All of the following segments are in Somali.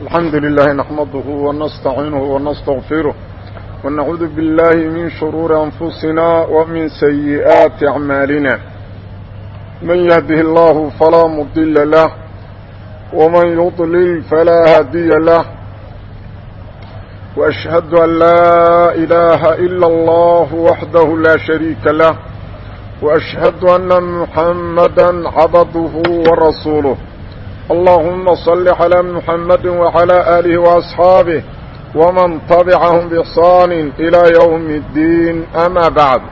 الحمد لله نحمده ونستعينه ونستغفره ونعوذ بالله من شرور أنفسنا ومن سيئات أعمالنا من يهده الله فلا مضل له ومن يضلل فلا هادي له وأشهد أن لا إله إلا الله وحده لا شريك له وأشهد أن محمدا عبده ورسوله اللهم صل على محمد وعلى آله وأصحابه ومن طبعهم بإحصان إلى يوم الدين أما بعد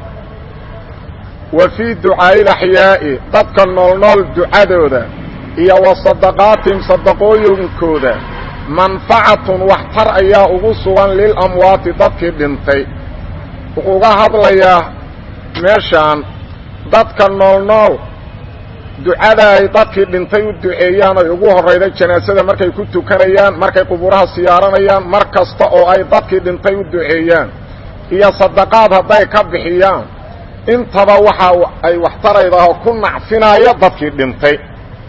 وفي دعاء الأحياء ضدك النول دعاء ذا إيا وصدقاتهم صدقوينكوذا منفعة واحتر أيا أغسوا للأموات ضدك بنتي وقوغا هضليا meeshaan dadka nool nool ducada ay dadkii dhintay u duceeyaan ay ugu horrayda janaasada markay ku tukanayaan markay qubuuraha siyaaranayaan mar kasta oo ay dadkii dhintay u duceeyaan iyo sadaqaad hadday ka bixiyaan intaba waxa ay waxtaraydaho ku nacfinaayo dadkii dhintay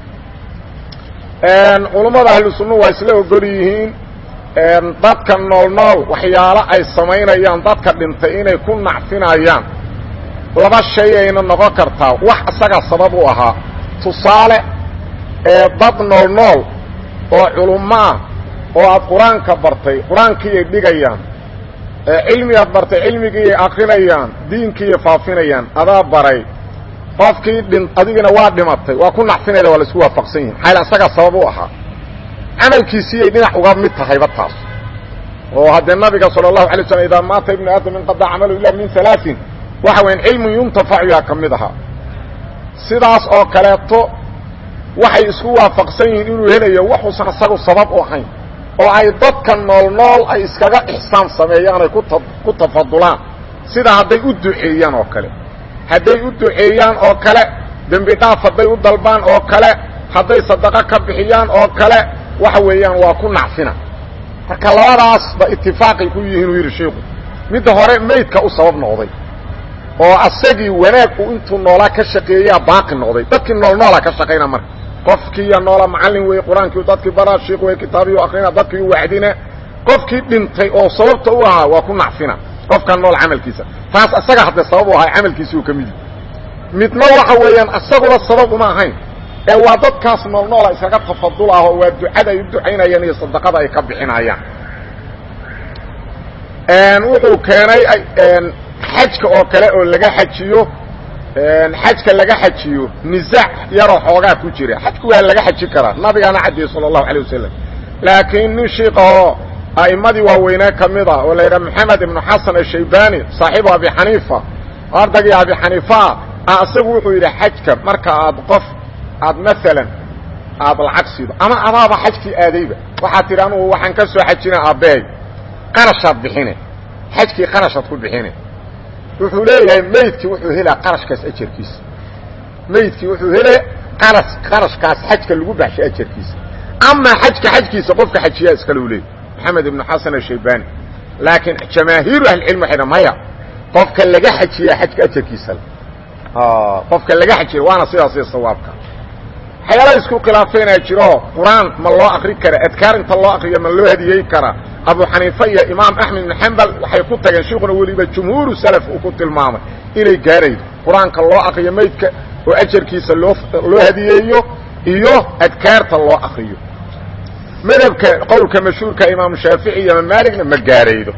culummada ahlu sunnuhu waa isla ogol yihiin dadka nool nool waxyaalo ay samaynayaan dadka dhintay inay ku nacfinayaan laba shay ayna noqon kartaa wax isaga sabab u ahaa tusaale ee dad nool nool oo culummo ah oo aad qur-aanka bartay qur-aankiiyay dhigayaan cilmigaad bartay cilmigiiyay akrinayaan diinkiiyay faafinayaan adaa baray qofkii dhin adigina waa dhimatay waa ku nacfinayda waa la isku waafaqsan yihin xayla isagaa sabab u ahaa camalkiisiiyay dhinac uga mid tahayba taas oo haddee nabiga sala allahu alay slam idaa maata ibnu aadam inqadaa camalu ila min alaain waxa weyan cilmun yuntafacu yaa ka mid ahaa sidaas oo kaleeto waxay isku waafaqsan yihiin inuu helayo waxuusan isagu sabab u ahayn oo ay dadka nool nool ay iskaga ixsaan sameeyaan ay ku tafadulaan sida hadday u duceeyaan oo kale hadday u duceeyaan oo kale dembi dhaaf hadday u dalbaan oo kale hadday sadaqo ka bixiyaan oo kale waxa weeyaan waa ku nacfina marka labadaasba itifaaqay ku yihiin uu yidhi shiiku midda hore maydka u sabab noqday oo asagii wanaag uu intuu noolaa ka shaqeeyaa baaqi noqday dadkii nool noolaa ka shaqayna marka qofkiiya noola macallin wey qur-aankii dadkii baraa shiik wey kitaabiyu akrina dadkii u wacdina qofkii dhintay oo sababta u ahaa waa ku nacfina qofkan nool camalkiisa taas asaga haddee sabab u ahaa camalkiisi uu ka midi midna waxa weeyaan asaguna sabab uma ahayn ee waa dadkaas nool noola iskaga tafadul ah oo waa ducada ay u ducaynayaan iyo sadaqada ay ka bixinayaan wuxuu keenay xajka oo kale oo laga xajiyo xajka laga xajiyo nisaac yaroo xoogaa ku jira xajku waa laga xaji karaa nabigaana cadiyey sala allahu alay wasalam laakiin nin shiikahoo a'immadii waaweynee ka mid ah oo la yidhaha maxamed ibnu xasan ashaybani saaxiibu abi xaniifa ardagii abi xaniifaa ah isagu wuxuu yidhi xajka marka aad qof aad maalan aad lacag siido ama adaaba xajkii aadayba waxaad tidhi anugu waxaan ka soo xajina aabbeey qarashaad bixine xajkii qarashaad ku bixine wuxuu leeyahay maydkii wuxuu helaa qarashkaas ajarkiisa maydkii wuxuu hele qaras qarashkaas xajka lagu baxshay ajarkiisa amaa xajka xajkiisa qofka xajiyaa iskale u leeyay maxamed ibnu xasan ashaybani laakiin jamaahiiru ahlicilmi waxay dha maya qofka laga xajiyaa xajka ajarkiisa qofka laga xajiya waana sidaas iyo sawaabka waxyaala isku khilaafeynaa jiro qur-aan ma loo akri kara adkaar inta loo akriyo ma loo hadiyey karaa abu xaniifa iyo imaam axmed ibn xambal waxay ku tageen shiikuna weliba jumhuuru salaf uu ku tilmaamay inay gaaraydo qur-aanka loo akriyo maydka oo ajarkiisa loo loo hadiyeeyo iyo adkaarta loo akriyo madhabka qowlka mashhuurka imaamu shaafici iyo imaam maaligna ma gaaraydo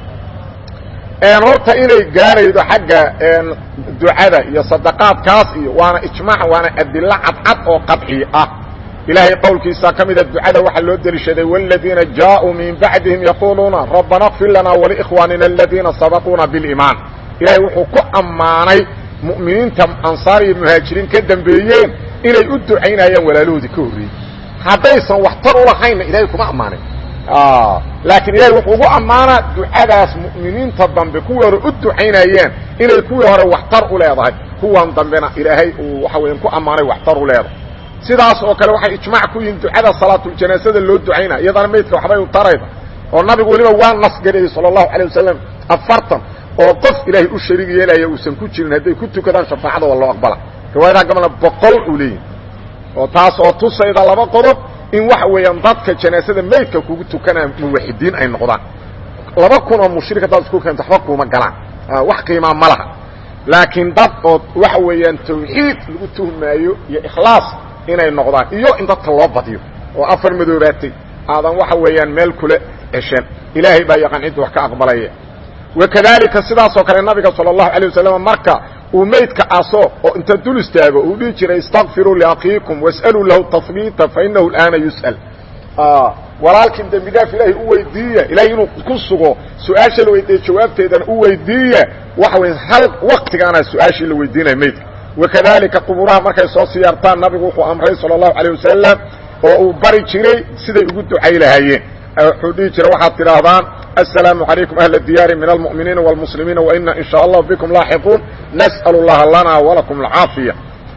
horta inay gaaraydo xagga ducada iyo sadaqaadkaas iyo waana ijmaac waana adilo cadcad oo qadci ah ilaahay qowlkiisa ka mida ducada waxaa loo deliishaday wاladiina jaaءuu min bacdihim yaquuluuna rabbana اkfir lana walikhwaanina aladiina sabaquuna biاliimaan ilahay wuxuu ku ammaanay mu'miniinta ansaar iyo muhaajiriin ka dambeeyeen inay u ducaynayaan walaalahoodii ka horreeyey haddaysan waxtar ulahaynna ilahay kuma ammaanin laakiin ilahay wuxuu ugu ammaanaa ducadaas mu'miniinta dambe kuwii hore u ducaynayeen inay kuwii hore waxtar u leedahay kuwan dambena ilaahay uu waxa weyan ku ammaanay waxtar u leedahay sidaas oo kale waxay ijmaac ku yihiin ducada salaatuljanaasada loo ducaynaa iyadana maydka waxbay u tarayda oo nabigu weliba waa nasgariyey sala allahu alay wasalam afartan oo qof ilaahay u shariig yeelaya uusan ku jirin hadday ku tukadaan shafaacada waa loo aqbala riwaayadaha gabalna boqol uu leeyihi oo taas oo tusayda laba qodob in waxa weeyaan dadka janaasada maydka kugu tukanaa muwaxidiin ay noqdaan laba kun oo mushrik haddaad isku keento waxba kuuma galaan wax qiimaa ma laha laakiin dad oo waxa weeyaan tawxiid lagu tuhmaayo iyo ikhlaas inay noqdaan iyo in dadka loo badiyo oo afar madoobaatay aadan waxa weeyaan meel kula ceshan ilaahay baa yaqaan cidda wax ka aqbalaya wakadalika sidaasoo kale nabiga sala allahu alay wasalam marka uu maydka aso oo inta dul istaago uu dhihi jiray istakfiruu liakhiikum was'aluu lahu tahbiita fainahu alaana yus'al walaalkiin dembi dhaaf ilaahay u weydiiya ilahay inuu ku sugo su-aasha la weydiiya jawaabteedana u weydiiya waxa wey hal waktigaana su-aashii la weydiinaya maydka wakadalika quburaha markay soo siyaartaan nabigu wuxuu amray sala allahu alayh wasalam oo uu bari jiray siday ugu ducay lahaayeen wuxuu dhihi jiray waxaad tidhaahdaan السلام عليكم أهل الديار من المؤمنين والمسلمين وإنا إن شاء الله بكم لاحقون نسأل الله لنا ولكم العافية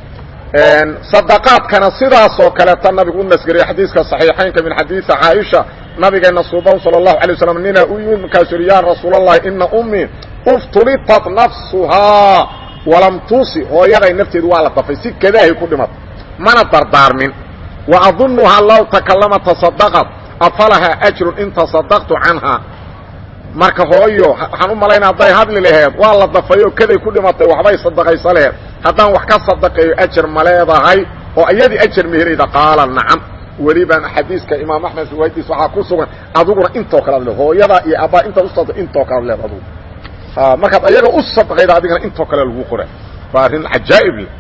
صدقاadkana sidaasoo kaleeta nabigu u nasgariya xadiiska صaxiixaynka min xadiiثi caaisha nabigeena suuban salى الlahu عalيه waslm nina u yimid markaasuu yihi ya rasuul الlahi ina umii uftulitat nafsuhaa walam tuusi hooyaday nafteedu waa la dafay si kadaahay ku dhimatay mana dardaarmin وaظunuhaa low takalama taصadqat afalahaa أjru in taصadaqtu canha marka hooyo waxaan u malaynaa hadday hadli laheed waa la dafayoo kaday ku dhimatay waxbay sadaqaysa laheed haddaan wax ka sadaqeeyo ajar ma leedahay oo iyadii ajar meherayda qaala nacam welibaan xadiiska imaam axmed riwaayadiis waxaa ku sugan adiguna intoo kale ad le hooyadaa iyo abbaa intaad usada intoo kale ad leed adugu markaad ayaga u sadaqayda adigana intoo kale lagu qora waa arrin cajaa'ib leh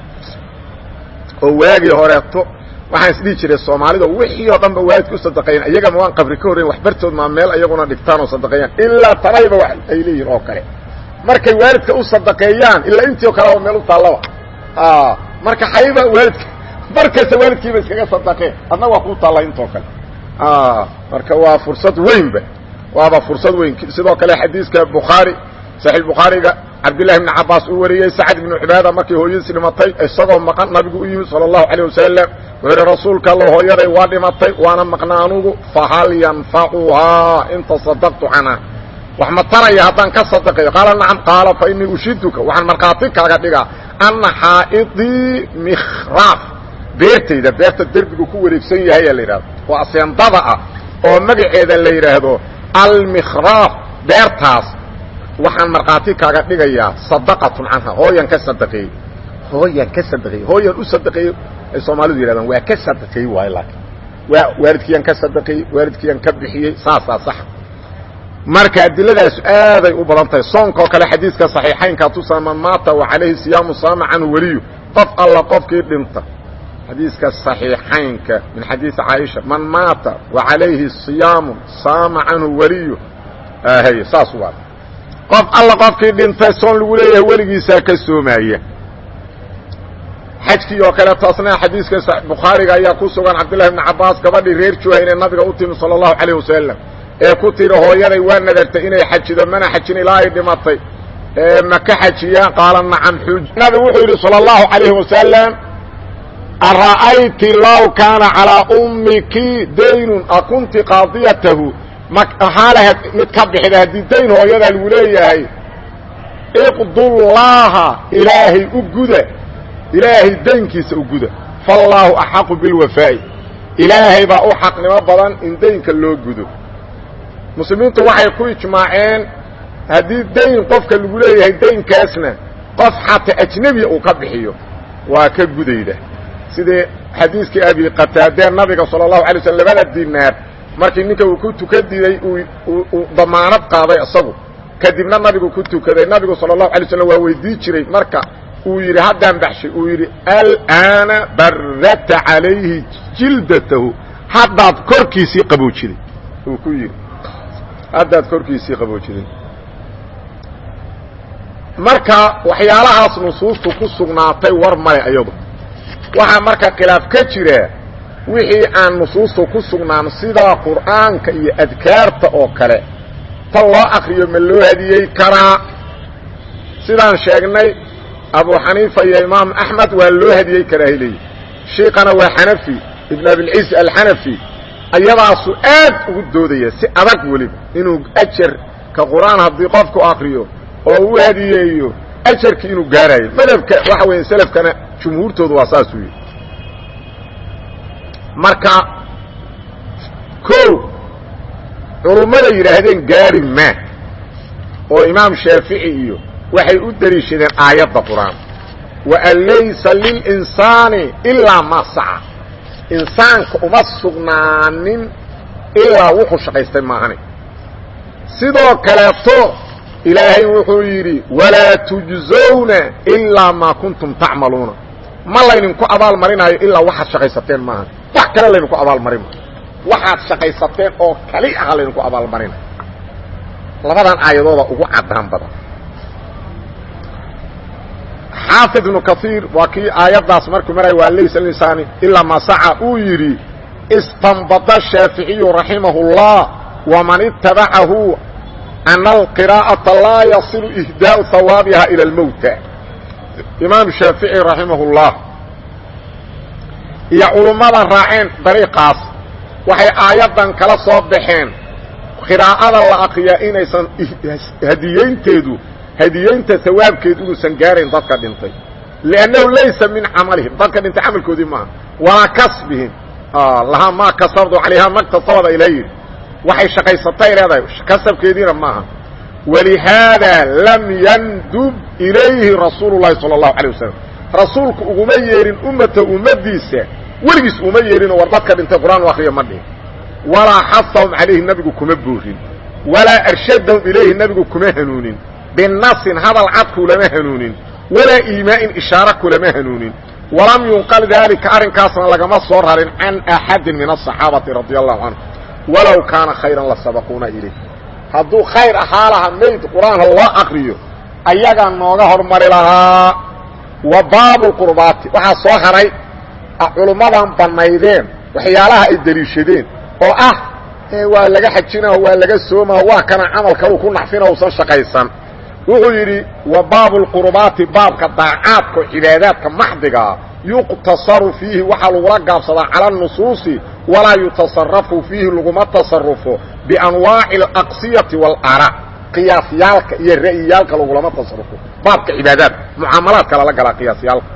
oo waagii horeeto waxaan isdhihi jiray soomaalida wixii oo dhan ba waalidka u sadaqeeyaan iyagama waan qabri ka horreyn waxbartood maa meel iyaguna dhigtaan oo sadaqeeyaan ilaa tanayba wax ay leeyihin oo kale markay waalidka u sadaqeeyaan ilaa intii oo kaleba meel u taallaba marka xayba waalidka markasta waalidkiiba iskaga sadaqeen adna waa kuu taalla intoo kale marka waa fursad weynba waaba fursad weyn sidoo kale xadiiska bukhaari saxiix bukhaariga cabdillahi bni cabaas uu wariyey sacad ibnu cibaada markii hooyadiis dhimatay isagoo maqan nabigu u yimid sala allahu calayh wasalam wuxuu yidhi rasuulka alla hooyaday waa dhimatay waana maqna anugu fahal yanfacuhaa in tasadaqtu canha wax ma taraya haddaan ka sadaqeeyo qaala nacam qaala fa inii ushiduka waxaan markhaati kaaga dhigaa anna xaa'idii mikhraaf beertayda beerta derbigu ku wareegsan yahay la yidhahdo oo aseendada ah oo magaceeda la yidhaahdo almikhraaf beertaas waxaan markhaati kaaga dhigayaa sadaqatun canha hooyan ka sadaqeeyey hooyan ka sadaqeeyey hooyan u sadaqeeyey ay soomaalidu yidhahdaan waa ka sadaqeeyey waayo laakiin waa waalidkiiyaan ka sadaqeeyey waalidkiiyaan ka bixiyey saasaa saxa marka adiladaas aaday u badan tahay soonkoo kale xadiiska saxiixaynkaa tusaa man maata wa calayhi siyaamu saama canhu weliyu qof alla qofkii dhinta xadiiska صaxiixaynka min xadiiثi caaisha man maata wa calayhi صiyaamu saama canhu weliyu hy saas waa qof alla qofkii dhintay soon lagu leeyahay weligiisaa ka soomaya xajkii oo kale taasna xadiiska bukhaariga ayaa ku sugan cabdillahi bni cabaas gabadhii reer juhayne nabiga u timi salى الlahu عalيه wasalam ee ku tiri hooyaday waa nadartay inay xajido mana xajin ilaa ay dhimatay ma ka xajiyaan qaala nacam xuj nabigu wuxuu yidhi salى الlahu عalayه wasalam ara'ayti low kaana calىa ummiki daynun akunti qaadiyatahu maxaa lahayd mid ka bixida haddii dayn hooyadaa lagu leeyahay iqdullaaha ilaahay u guda ilaahay daynkiisa u guda faallaahu axaqu bilwafaa'i ilaahay baa u xaqnimo badan in daynka loo gudo muslimiintu waxay ku ijmaaceen haddii dayn qofka lagu leeyahay daynkaasna qof xataa ajnebiya uu ka bixiyo waa ka gudayda sidii xadiiskii abi qataadee nabiga salى الlahu alay slm labada dinaar markii ninka uu ku tukan diiday uu damaanad qaaday isagu kadibna nabigu ku tukaday nabigu salى الlahu alay slm waa weydii jiray marka uu yidhi haddaan baxshay uu yidhi alana barata calayhi jildatahu haddaad korkiisii qaboojiday uu ku yidhi haddaad korkiisii qaboojiday marka waxyaalahaas nusuustu ku sugnaatay war male ayadu waxaa marka khilaaf ka jira wixii aan nusuusta ku sugnaan sida qur'aanka iyo adkaarta oo kale ta loo akriyo ma loo hadiyey karaa sidaan sheegnay abu xaniifa iyo imaam axmed waa loo hadiyey karaa hayleeyi shiikana waa xanafi ibn abilciz alxanafi ayadaasu aad ugu doodaya si adag weliba inuu ajarka qur'aan haddii qofku akriyo oo u hadiyeeyo ajarkii inuu gaarayo madhabka waxa weya selafkana jumhuurtoodu waa saasuu yihi marka culummada yidhaahdeen gaari maa oo imaam shaafici iyo waxay u deliishadeen aayadda qur-aan waan laysa lilinsaani ilaa maa saca insaanka uma sugnaanin ilaa wuxuu shaqaystay maahane sidoo kaleeto ilaahay wuxuu yidhi walaa tujzawna ilaa maa kuntum tacmaluuna ma laydinku abaal marinaayo ilaa waxaad shaqaysateen maaha wax kale laydinku abaalmarin maayo waxaad shaqaysateen oo kali aha laydinku abaalmarinayo labadan aayadooda ugu caddaan badan xaafid ibnu kaiir waa kii aayaddaas markuu maraya waa laysa linsaani ilaa maa saca uu yidhi istanbada shaaficiyu raximahu اllah waman itabacahu ana alqiraa'ata laa yasilu ihdaau hawaabiha ila almowta imaam shaafici raximah اllah iyo culummada raaceen dariiqaas waxay aayaddan kala soo baxeen qiraa'ada la akriyaa inaysan hadiyeynteedu hadiyeynta hawaabkeedu inuusan gaarayn dadka dhintay liannahu laysa min camalihim dadka dhintay camalkoodii maaha walaa kasbihim lahaa maa kasabdu calayhaa maktasabada ila yidhi waxay shaqaysatay leedahay kasabkeediina maaha walihaada lam yandub ilayhi rasuulu llahi sala allahu alay wasalam rasuulku uguma yeedhin ummata ummadiisa weligiis uma yeedhinoo war dadka dhintay qur-aan u akriya ma dhihin walaa xasahum calayhi nebigu kuma boorin walaa arshadahum ilayhi nebigu kuma hanuunin binasin hadal cad kulama hanuunin walaa iimaa'in ishaare kulama hanuunin walam yunqal daalika arrinkaasna lagama soo rarin can axadin min asaxaabati radia allahu canhu walow kaana khayran la sabaquuna ilayh hadduu khayr ahaa lahaa meyd qur-aanka loo akriyo ayagaa nooga hormari lahaa wa baabu lqurbaati waxaa soo haray culummadan bannaydeen waxyaalaha ay deliishadeen oo ah waa laga xajinao waa laga soomao waa kana camal kaluu ku naxfina usan shaqaysan wuxuu yidhi wa baabu lqurbaati baabka daacaadka oo cibaadaadka maxdigaa yuqtasaru fiihi waxaa lagula gaabsadaa cala nusuusi walaa yutasarafu fiihi laguma tasarufo bianwaaci alaqsiyati waalaraa qiyaasyaalka iyo ra'yiyaalka lagulama tasarufo baabka cibaadaadka mucaamalaadka lala galaa qiyaasyaalka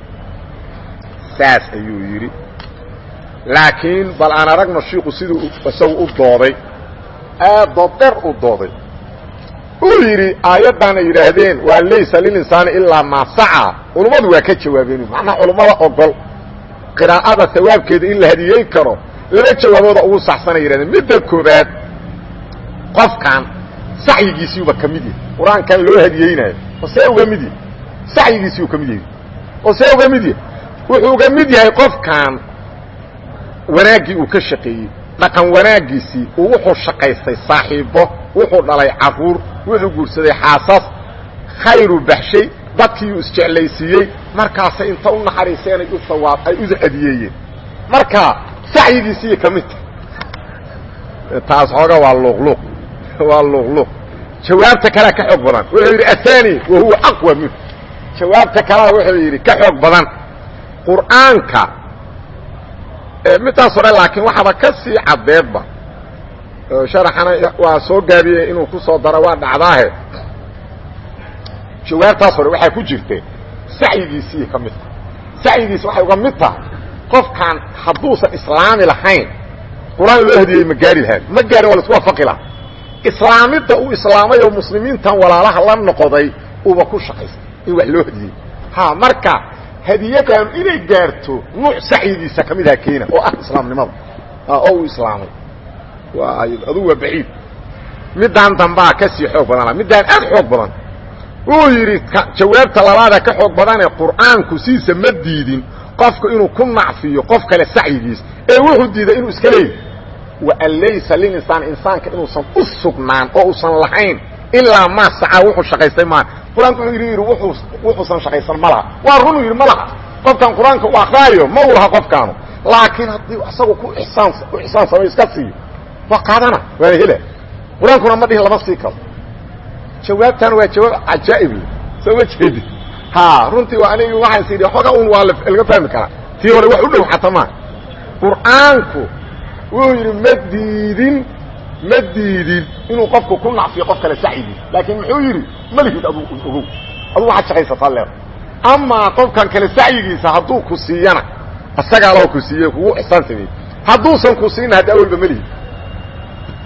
saas ayuu yidhi laakiin bal aan aragno shiiku siduu isagu u dooday aadoo dher u dooday uu yidhi aayaddan ay yidhaahdeen waa laysa lilinsaani ilaa maa saca culummadu waa ka jawaabeen macnaha culummada ogol qiraa'ada hawaabkeeda in la hadiyey karo laba jawaabooda ugu saxsanay yidhahdeen midda koobaad qofkan sacyigiisiiuba ka mid yahay qur-aankan loo hadiyeynaayo oo see uga mid yahay sacyigiisiiu ka mid yahay oo see uga mid yahay wuxuu uga mid yahay qofkan wanaaggii uu ka shaqeeyey dhaqan wanaaggiisii uu wuxuu shaqaystay saaxiibo wuxuu dhalay caruur wuxuu guursaday xaasas khayru baxshay dadkiiuu isjeclaysiiyey markaasay inta u naxariiseenay u sawaab ay u adiyeeyeen marka sacyigiisii ka mid tahay taas xooga waa luuqluuq waa luuqluuq jawaabta kalea ka xoog badan wuxuu yidhi athani wa huwa aqwa minhu jawaabta kalea wuxuu yidhi ka xoog badan qur'aanka midtaas hore laakiin waxaaba ka sii caddeedba sharaxana waa soo gaabiyey inuu ku soo daro waa dhacdaahe jawaabtaas hore waxaa ku jirta sacyigiisii ka mid tahay sacyigiisi waxay uga mid tahay qofkan hadduusan islaami lahayn qur-aan loo hadiyey ma gaari lahaan ma gaarin waa la isku waafaqi laha islaamidda uu islaamay oo muslimiintan walaalaha la noqoday uuba ku shaqaystay in wax loo hadiyey ha marka hadiyadan inay gaarto nuuc sacyigiisa ka mid aha keena oo ah islaamnimada oo uu islaamay adugu waa baciid middaan dambaa ka sii xoog badan middaan aad xoog badan wuu yidhi jawaabta labaada ka xoog badanee qur'aanku siisa ma diidin qofku inuu ku nacfiyo qof kale sacyigiis ee wuxuu diiday inuu iska leeyahy waan laysa lilinsaan insaanka inuusan u sugnaan oo uusan lahayn ilaa maa sacaa wuxuu shaqaystay maan qur-aanku wuxuu yidhi yidhi wuxuusan shaqaysan ma laha waa runuu yidhi ma laha qofkan qur-aanka u akraayo ma u laha qofkaanu laakiin haddii isagu ku isaan u ixsaan samay iska siiyo waa qaadana waana hela qur-aankuna ma dhihin lama sii karo jawaabtan waa jawaab cajaa'ib le soo ma jeedi ha runtii waa anigi waxaas yidhi xooga un waa laga fahmi karaa tii hore wax u dhow xataa maa qur'aanku wuxuu yidhi ma diidin ma diidin inuu qofku ku nacfiyo qof kale sacyigiis laakiin muxuu yidhi ma lihid adu ogow aduu waxaad shaqaysataa leeda amaa qofkan kale sacyigiisa hadduu ku siiyana isagaa laho ku siiye kugu ixsaan sameeyey hadduusan ku siina hadda awalba ma lihid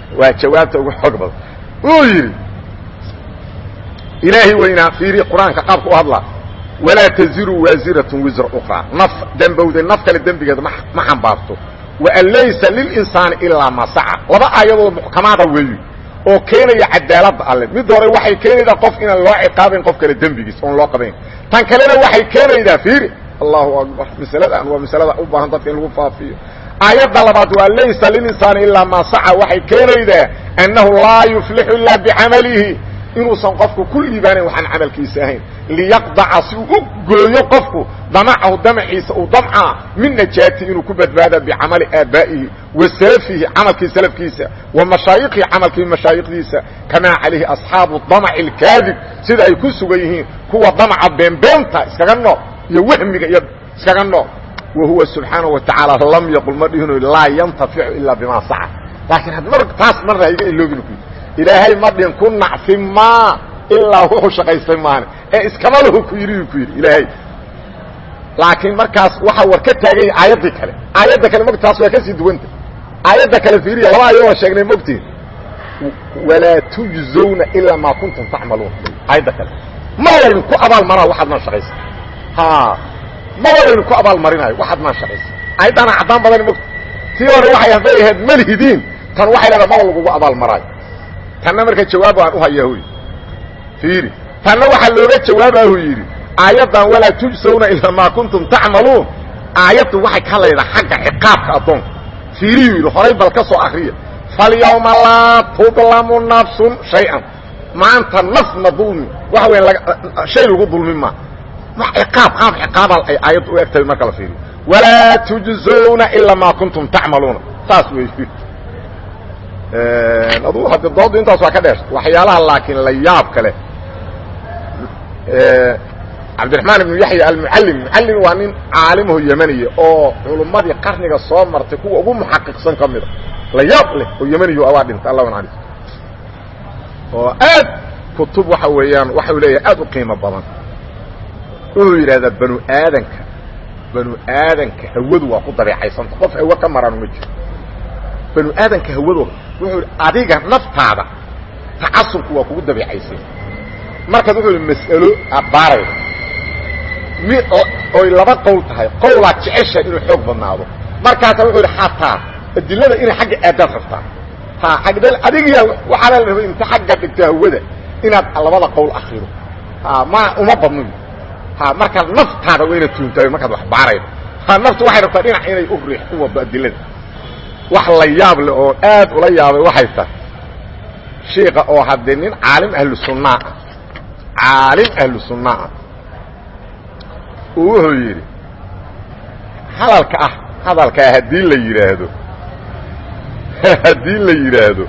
waa jawaabta ugu xoog badan wuu yidhi ilaahay weynaa fiiri qur-aanka qaabka u hadlaa walaa taziru waasiratun wisra ukraa naf dembowday naf kale dembigeeda ma xambaarto waan laysa lilinsaani ilaa ma saca laba aayadoo muxkamaada weeyi oo keenaya cadaaladda alle mid hore waxay keenaydaa qof inaan loo ciqaabayn qof kale dembigiis oon loo qabayn tan kalena waxay keenaydaa fiiri allahu akbar masaladan waa masalada u baahan dadka in lagu faafiyo aayadda labaad waa laysa lilinsaani ilaa maa saca waxay keenaydaa annahu laa yuflixu ilaa bicamalihi inuusan qofku ku liibaanayn waxaan camalkiisa ahayn liyaqdaca si uu u gooyo qofku damacahu damaciisa uu damcaa min najaati inuu ku badbaada bicamali aabaa'ihi wa salafihi camalkii salafkiisa wa mashaayikihi camalkii mashaayikhdiisa kamaa calayhi asxaabu damaci alkaadib sida ay ku sugan yihiin kuwa damaca beenbeenta iskaga nool iyo wahmiga iyo iskaga nool wa huwa subxaanahu wa tacaala lam yaqul ma dhihino laa yantaficu ilaa bimaa saca laakiin had mar taas marna iga iloobin ku ilaahay ma dhin ku nacfi maa ilaa wuxuu shaqaystay maane ee iskama lahu ku yidhi ku yidhi ilaahay laakiin markaas waxaa war ka taagan yahay aayaddii kale aayadda kale mog taas waa ka sii duwanta aayadda kale fiiriya laba ayadoo sheegnay mogtiin walaa tujzawna ilaa maa kuntum tacmaluun aayadda kale ma laydin ku abaal maraa waxaad maan shaqaysa ha maba laydin ku abaal marinayo waxaad maan shaqaysa aayaddaana caddaan badani mogta tii hore waxay hadday ahayd malhidiin tan waxay leedaha maba lagugu abaal maraayo tanna marka jawaab aan u hayaa huy fiiri tanna waxaa looga jawaabahu yidhi aayaddan walaa tujsawna ilaa maa kuntum tacmaluun aayaddu waxay ka hadlaydaa xagga ciqaabka addoonka fiiriyuu yidhi horay bal ka soo akriya falyawma laa tudlamu nafsun shay-an maanta nafna dulmi waxa weya shay lagu dulmin maa ciqaab qaab ciqaabaa ay aayaddu u egtahay marka la fiiriyo walaa tujzawna ilaa maa kuntum tacmaluuna saas wey adu hadde doodu intaas waa ka dheer waxyaalaha laakiin la yaab kale cabdiraxmaan ibnu yaxya almucallim mucallim waa nin caalimaho yemaniya oo culummadii qarniga soo martay kuwa ugu muxaqiqsan ka mida la yaab leh oo yemaniyo abaa dhintay allah naxariis oo aad kutub waxa weeyaan waxau leeyahay aad u qiimo badan wuxuu yidhahdaa banu aadanka banu aadanka hawadu waa ku dabeecaysanta qof hawe ka maranu ma jiro banu aadanka hawadooda wuxuu adiga naftaada tacasubku waa kugu dabeecaysay markaas wuxuu yidhi mas'alo aad baarayda mi oy laba qowl tahay qowlaad jecesha inuu xoog badnaado markaasa wuxuu yidhi xataa adilada inay xagga aadaad rabtaa ha agd adigiya waxaana la rabay inta xagga dhigto hawada inaad labada qowl akrido ha ma uma badno ha markaad naftaada waa inaad tuuntaay markaad wax baaraydo ha naftu waxay rabtaa dhinac inay u riix u wado adilada wax la yaab leh oo aad ula yaabay waxay tahay shiika oo haddee nin caalim ahlu sunnaa ah caalim ahlu sunnaa ah uu wuxuu yidhi hadalka ah hadalkaa haddii la yidhaahdo haddii la yidhaahdo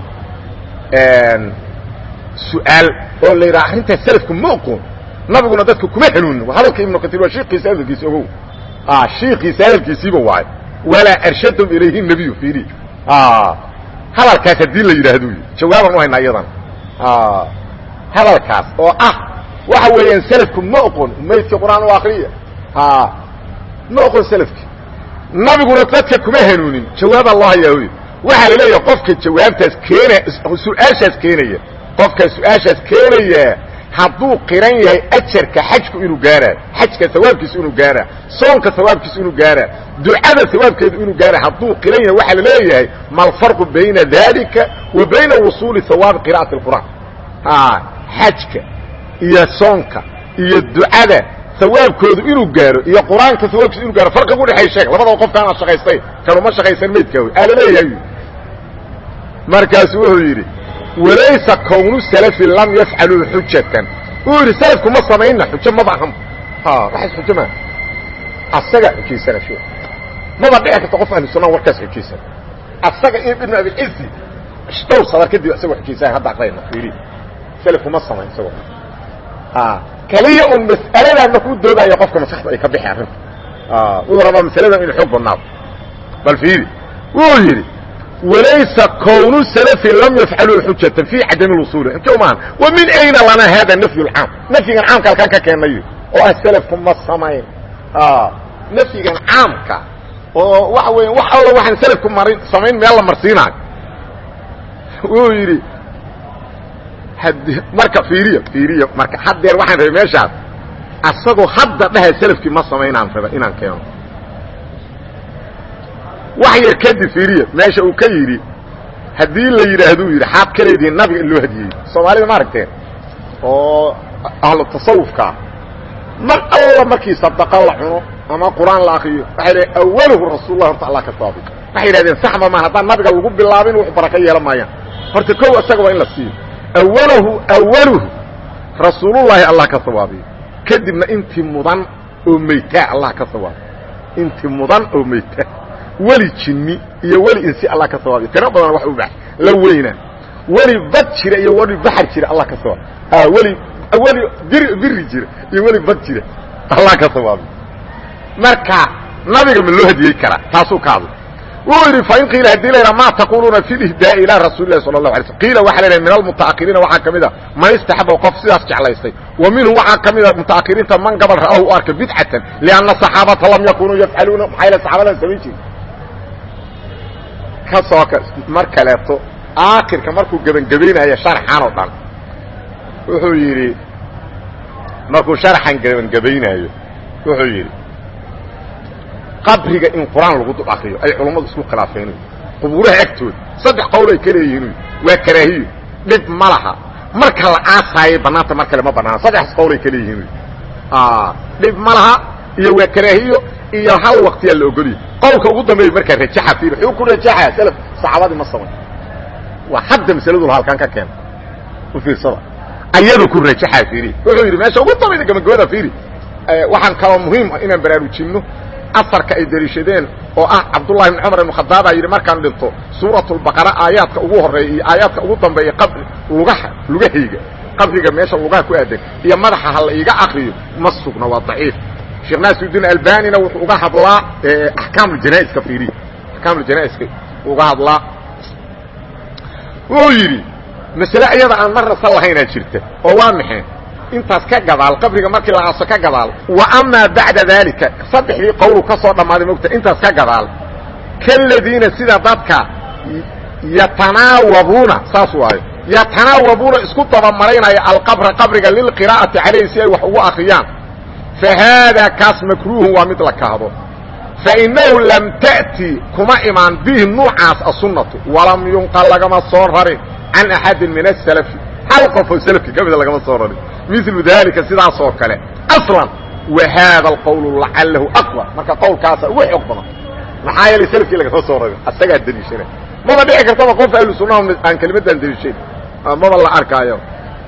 su-aal oo la yidhaha arrintaa salafku ma oqoon nabiguna dadka kuma hanuunin hadalka ibnu katiir waa shiikiisa hadalkiisi ogow shiikiisa hadalkiisiiba waayo walaa arshadum ilayhi nebiyu fiiri hadalkaas haddii la yidhaahdo jawaabaan u haynaa iyadan hadalkaas oo ah waxa weeyaan selafku ma oqon maydka qur-aan u akriya ma oqon selafki nabiguna dadka kuma hanuunin jawaabaa loo hayaa wy waxaa la leeyaha qofka jawaabtaas keena su-aashaas keenaya qofka su-aashaas keenaya hadduu qiran yahay ajarka xajku inuu gaaraa xajka sawaabkiisu inuu gaaraa soonka sawaabkiisu inuu gaaraa ducada sawaabkeedu inuu gaaraa hadduu qiran yahay waxaa la leeyahay ma alfarqu bayna dalika wa bayna wusuuli hawaabi qira'ati اlqur'aan xajka iyo soonka iyo ducada sawaabkoodu inuu gaaro iyo qur-aanka sawaabkiisu inuu gaaro farqiga udhexay sheeg labadaba qofkaanaad shaqaystay kanuma shaqaysan maydkaa wy aa la leeyahay markaasu wuxuu yidhi walaysa kownu salafi lam yafcaluu xujatan uu yidhi salafku ma samayna xujo maba ahan waxaas xujo maa asaga xujaysana shee maba dhici karta qof ahlu sunnaha warkaas xujaysana asaga ibnu abilcizi dhowr sadar kadib isagoo xujaysan hadda aqrayna fiiri salafku ma samayn isagoo kaliya un mas'aladan markuu doodaayo qofka maskaxda ay ka bixi arrinta wuxuu rabaa masaladan inuu xoog badnaado bal fiiri wuu yidhi walaysa kownu salafi lam yafcaluu xujatan fi cadami lwusuuli xujo maahan wa min ayna lanaa hada nafyu lcaam nafyigan caamka halkaan ka keenayo oo ah salafku ma samayn nafyigan caamka oo waxa weya wax alla waxaan salafku marin samayn meel la marsiinaayo wuu yidhi marka fiiriya fiiriya marka haddeer waxaan rabay meeshaas asagoo hadda dhaha selafkii ma samaynaan raba inaan keeno wax yar kadib fiiriya meesha uu ka yidhi haddii la yidhaahduu yidhi xaad ka leedihiin nabiga in loo hadiyey soomaalida ma aragteen oo ahlu tasawufkaa mar alla markii sadaqa la cuno ama qur-aan la akriyo waxay dhahen awaluhu rasuullah horta allah ka saabi waxay yidhahdeen saxba maan haddaan nabiga lagu bilaabin wax baraka yeelan maayaan horta kow isaga waa in la siiyo awalahu awaluhu rasuulullaahi allah ka sawaabiyo kadibna intii mudan oo maytaa allah ka sawaabiyo intii mudan oo maytaa weli jinni iyo weli insi allah ka sawaabiyo tiro badan wax u bax la weynaa weli bad jira iyo weli baxar jira allah ka sawaabiyo weli weli bir biri jira iyo weli bad jira allah ka sawaabiyo marka nabiga ma loo hadiyey karaa taasuu ka hadlay wuxuu yidhi fain qiila hadii la yidhaha ma taquluuna fi lihdaa ilaa rasuuli lahi sala allahu alay slm qiila waxa la yidhaha min almutaakiriina waxaa ka mid a man istaxaba qof sidaas jeclaystay wa minhum waxaa ka mid a mutaakiriinta man gabal ra'ahu u arkay bidcatan lianna saxaabata lam yakunuu yafcaluuna maxaa yale saxaabadan samayn jirin ka soo ka mar kaleeto aakhirka markuu gebangebaynaya sharxan oo dhan wuxuu yidhi markuu sharxan gebangebaynaayo wuxuu yidhi qabriga in qur-aan lagu dul akriyo ay culummadu isku khilaafeen qubuuraha agtooda saddex qowl ay ka leeyihiin waa karaahiyo dhib ma laha marka la aasaayay bannaanta mar kale ma banaana saddexaas qowl ay ka leeyihiin dhib ma laha iyo waa karaahiyo iyo hal waktiyaa la ogoliyo qowlka ugu dambeeya markaa rajaxa fiir wuxuu ku rajaxaa salaf saxaabadii ma samayn waa hadda masaladul halkan ka keena u fiirsada ayadu ku rajaxaa fiiri wuxuu yidhi meesha ugu dambayda gabagabada fiiri waxaan kaloo muhiim ah inaan baraarujinno asarka ay dariishadeen oo ah cabdullahi ibn cumar ibn khadaabaa yidhi markaan dhinto suuratulbaqara aayaadka ugu horreeya iyo aayaadka ugu dambeeya qabri lugaha lugahayga qabriga meesha lugaha ku aadan iyo madaxa ha la iiga akriyo ma sugna waa daciif sheekh naasirudiin albanina wuxuu uga hadlaa axkaamuljanaa'iska fiiriya axkaamuljanaa'iska uga hadlaa wuxuu yidhi masale iyada aan marnasa lahaynaa jirta oo waa maxay intaas ka gadaal qabriga markii la aaso ka gadaal wa amaa bacda daalika saddexdii qowlu ka soo dhammaaday mogta intaas ka gadaal kaladiina sida dadka yatanaawabuuna saas waayo yatanaawabuuna isku dabamaraynaya alqabra qabriga lilqiraa'ati calayhi si ay wax ugu akriyaan fa haadaa kaas makruuhun waa mid la kahdo fainahu lam ta'ti kuma imaan bihi nuucaas asunnatu walam yunqal lagama soo rarin can axadin min asalafi hal qofoo salafki ka mida lagama soo rarin milu dalika sidaas oo kale aslan wa haada alqowlu lacalahu aqwa marka qowlkaasa ugu xoog badan maxaa yeelay salafkii lagama soo rarin asagaa deliishana maba dhici kartaba qof ahlu sunnaha aan kelimadaan deliishayn maba la arkaayo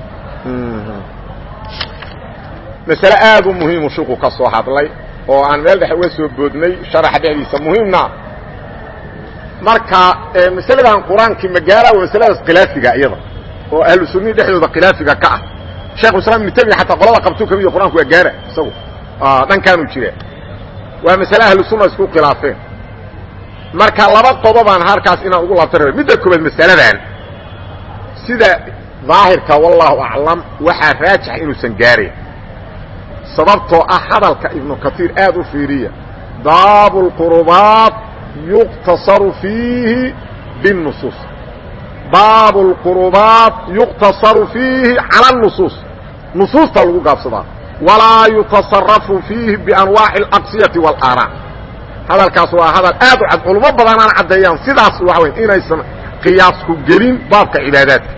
masale aad u muhiimu shuku ka soo hadlay oo aan meel dhexe uga soo boodnay sharaxa dhexdiisa muhiimna marka masaladan qur-aankii magaala waa masaladaas khilaafiga iyada oo ahlu sunnihi dhexdooda khilaafiga ka ah shekhuislam ibnu temiya xataa qolada qabtuu kamid qur-aanku waa gaara isagu dhankaanu jira waa masale ahlu sunna isku khilaafeen marka laba qodobaan halkaas inaan ugu laabta raba midda koobaad masaladan sida daahirka wallahu aclam waxaa raajixa inuusan gaarayn sababtoo ah hadalka ibnu katiir aad u fiiriya baabu lqurubaat yuqtasaru fiihi binusuus baabu lqurubaat yuqtasaru fiihi cala nusuus nusuusta lagu gaabsadaa walaa yutasarafu fiihi bianwaaci alaqsiyati walaanaa hadalkaas waa hadal aad u cad culummo badanaan caddeeyaan sidaas waxa wey inaysan qiyaasku gelin baabka cibaadaadka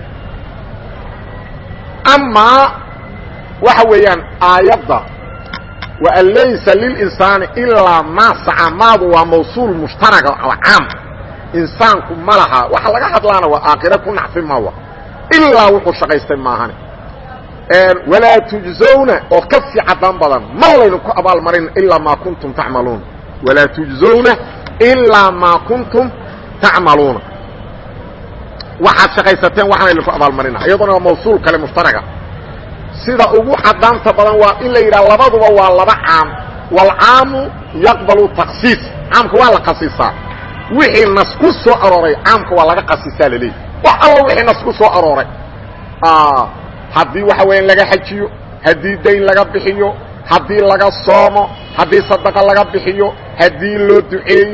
amaa waxa weeyaan aayadda waan laysa lilinsaani ilaa maa saca maadu waa mawsuul mushtaraga oo caam insaanku ma laha waxa laga hadlaana waa aakhire ku nacfi mawa ilaa wuxuu shaqaystay maahane walaa tujzawna oo ka sii caddaan badan mar laynu ku abaalmarin ilaa maa kuntum tacmaluuna walaa tujzawna ilaa maa kuntum tacmaluuna waxaad shaqaysateen waxaan laydinku abaalmarina iyaduna waa mawsuul kale mushtaraga sida ugu caddaanta badan waa in la yidhaha labaduba waa laba caam waalcaamu yaqbalu taksiis caamka waa la khasiisaa wixii nas ku soo arooray caamka waa laga khasiisaa laleeyahy wax alla wixii nas ku soo arooray haddii waxa weeyaan laga xajiyo haddii dayn laga bixiyo haddii laga soomo haddii sadaqa laga bixiyo haddii loo duceeyo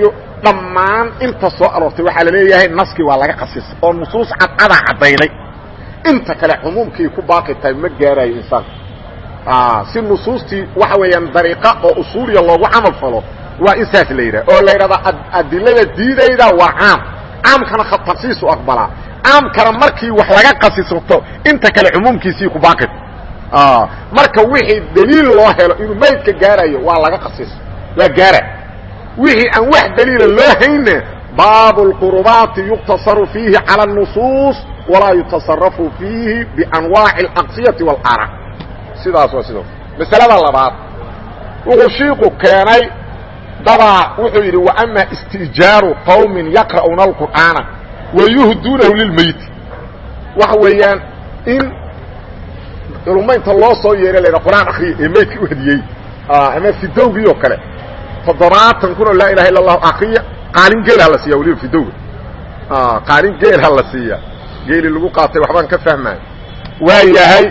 dhammaan inta soo aroortay waxaa la leeyahay naskii waa laga khasisay oo nusuus cadcadaa caddayday inta kale cumuumkii ku baaqi tahay ma gaarayo insaanka si nusuustii waxa weeyaan dariiqa oo usuuliya loogu camal falo waa in saas la yidhaha oo la yidhahdaa adilada diidayda waa caam caamkana khatasiisu aqbalaa caamkana markii wax laga qasisato inta kale cumuumkiisii ku baaqi marka wixii daliil loo helo inuu maydka gaarayo waa laga qasiso waa gaara wixii aan wax daliila loo hayne baabu اlqurubaati yuqtasaru fiihi calى الnusuus walaa yutasarafu fiihi bianwaaci اlaqsiyati wاlara sidaas waa sidaas masalada labaad wuxuu shiiku keenay dabaa wuxuu yidhi waama istijaaru qowmin yaqra'uuna alqur'aana wayuhduunahu lilmeyti waxa weeyaan in culummaynta loo soo yeeray la qur'aan akriya ee meydka u hadiyey ama fidowgii oo kale toddobaatan kun oo laa ilaha illa allahu akriya qaalin geel ha la siiya waliba fidowga qaalin geel ha la siiya geeli lagu qaatay waxbaan ka fahmaya waa yahay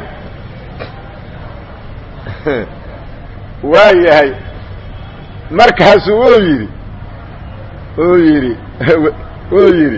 waa yahay markaasuu uu yidhi uu yidhi uu yidhi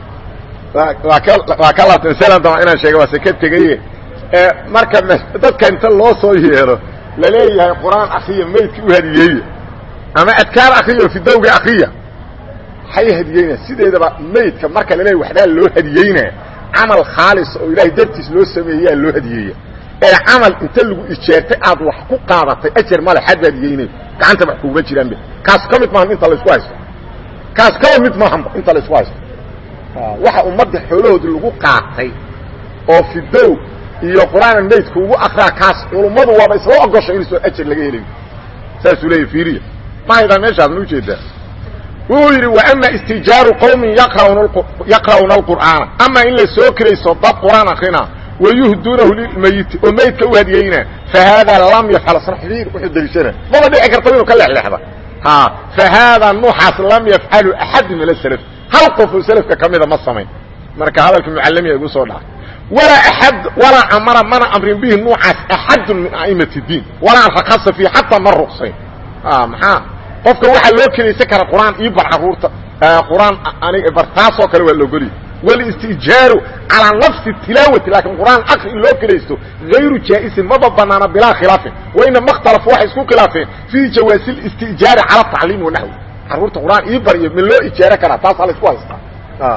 waa ka waa ka laabta masalan daba inaan sheega waa sekad tegaye marka dadka inta loo soo yeelo laleeyahay qur-aan akriya maydka u hadiyeeye ama adkaar akriya fidowga akriya hay hadiyeynaa sideedaba maydka marka laleeyahy waxbaa loo hadiyeynaa camal khaalis oo ilaahay dartiis loo sameeyaa loo hadiyeeya ee camal inta lagu ijeertay aad wax ku qaadatay ajar male xad ba hadiyeynay gacanta wax kuguma jiraanbe kaas ka mid maahan inta laysku haysto kaas kaba mid maahanba inta laysku haysto waxa ummadda xoolahoodi lagu qaatay oo fidow iyo qur'aanan maydka ugu akraa kaas culummadu waaba isla ogosha inuuso ajar laga helayo saasuu leeyahy fiiriya ma haydaa meeshaas ma ujeedaa wuxuu yidhi waama istijaaru qowmin yaqra'uuna alqur'aana ama in la soo kirayso dad qur'aan akrina wayuhduunahu lilmayiti oo maydka u hadiyeyna fa haadaa lam yafcal saxdiir wuxuu deliishana maba dhici karta inuu ka leexleexda ha fa haadaa nuuxaas lam yafcalu axadu min asalaf hal qof oo salafka ka mida ma samayn marka hadalka mucallamiya igu soo dhaca walaa axad walaa amara mana amrin bihi nuucaas axadun min a'imati diin walaa rakasa fiih xataa ma ruqsayn maxaa qofka waxaa loo kelaysan kara qur-aan ii bar caruurta qur-aan anig bar taasoo kale waa laogoliy wاlاstijaaru calىa nafsi tilaawati laakiin qur'aan akri in loo kelaysto غayru jaa'isin maba banaana bilaa khilaafin wainama اkhtalafuu waxay isku khilaafeen fii jawaasi اlistijaari calى tacliim wanaxwi caruurta qur'aan ii baryo ma loo ijaaro karaa taasaa la isku haystaa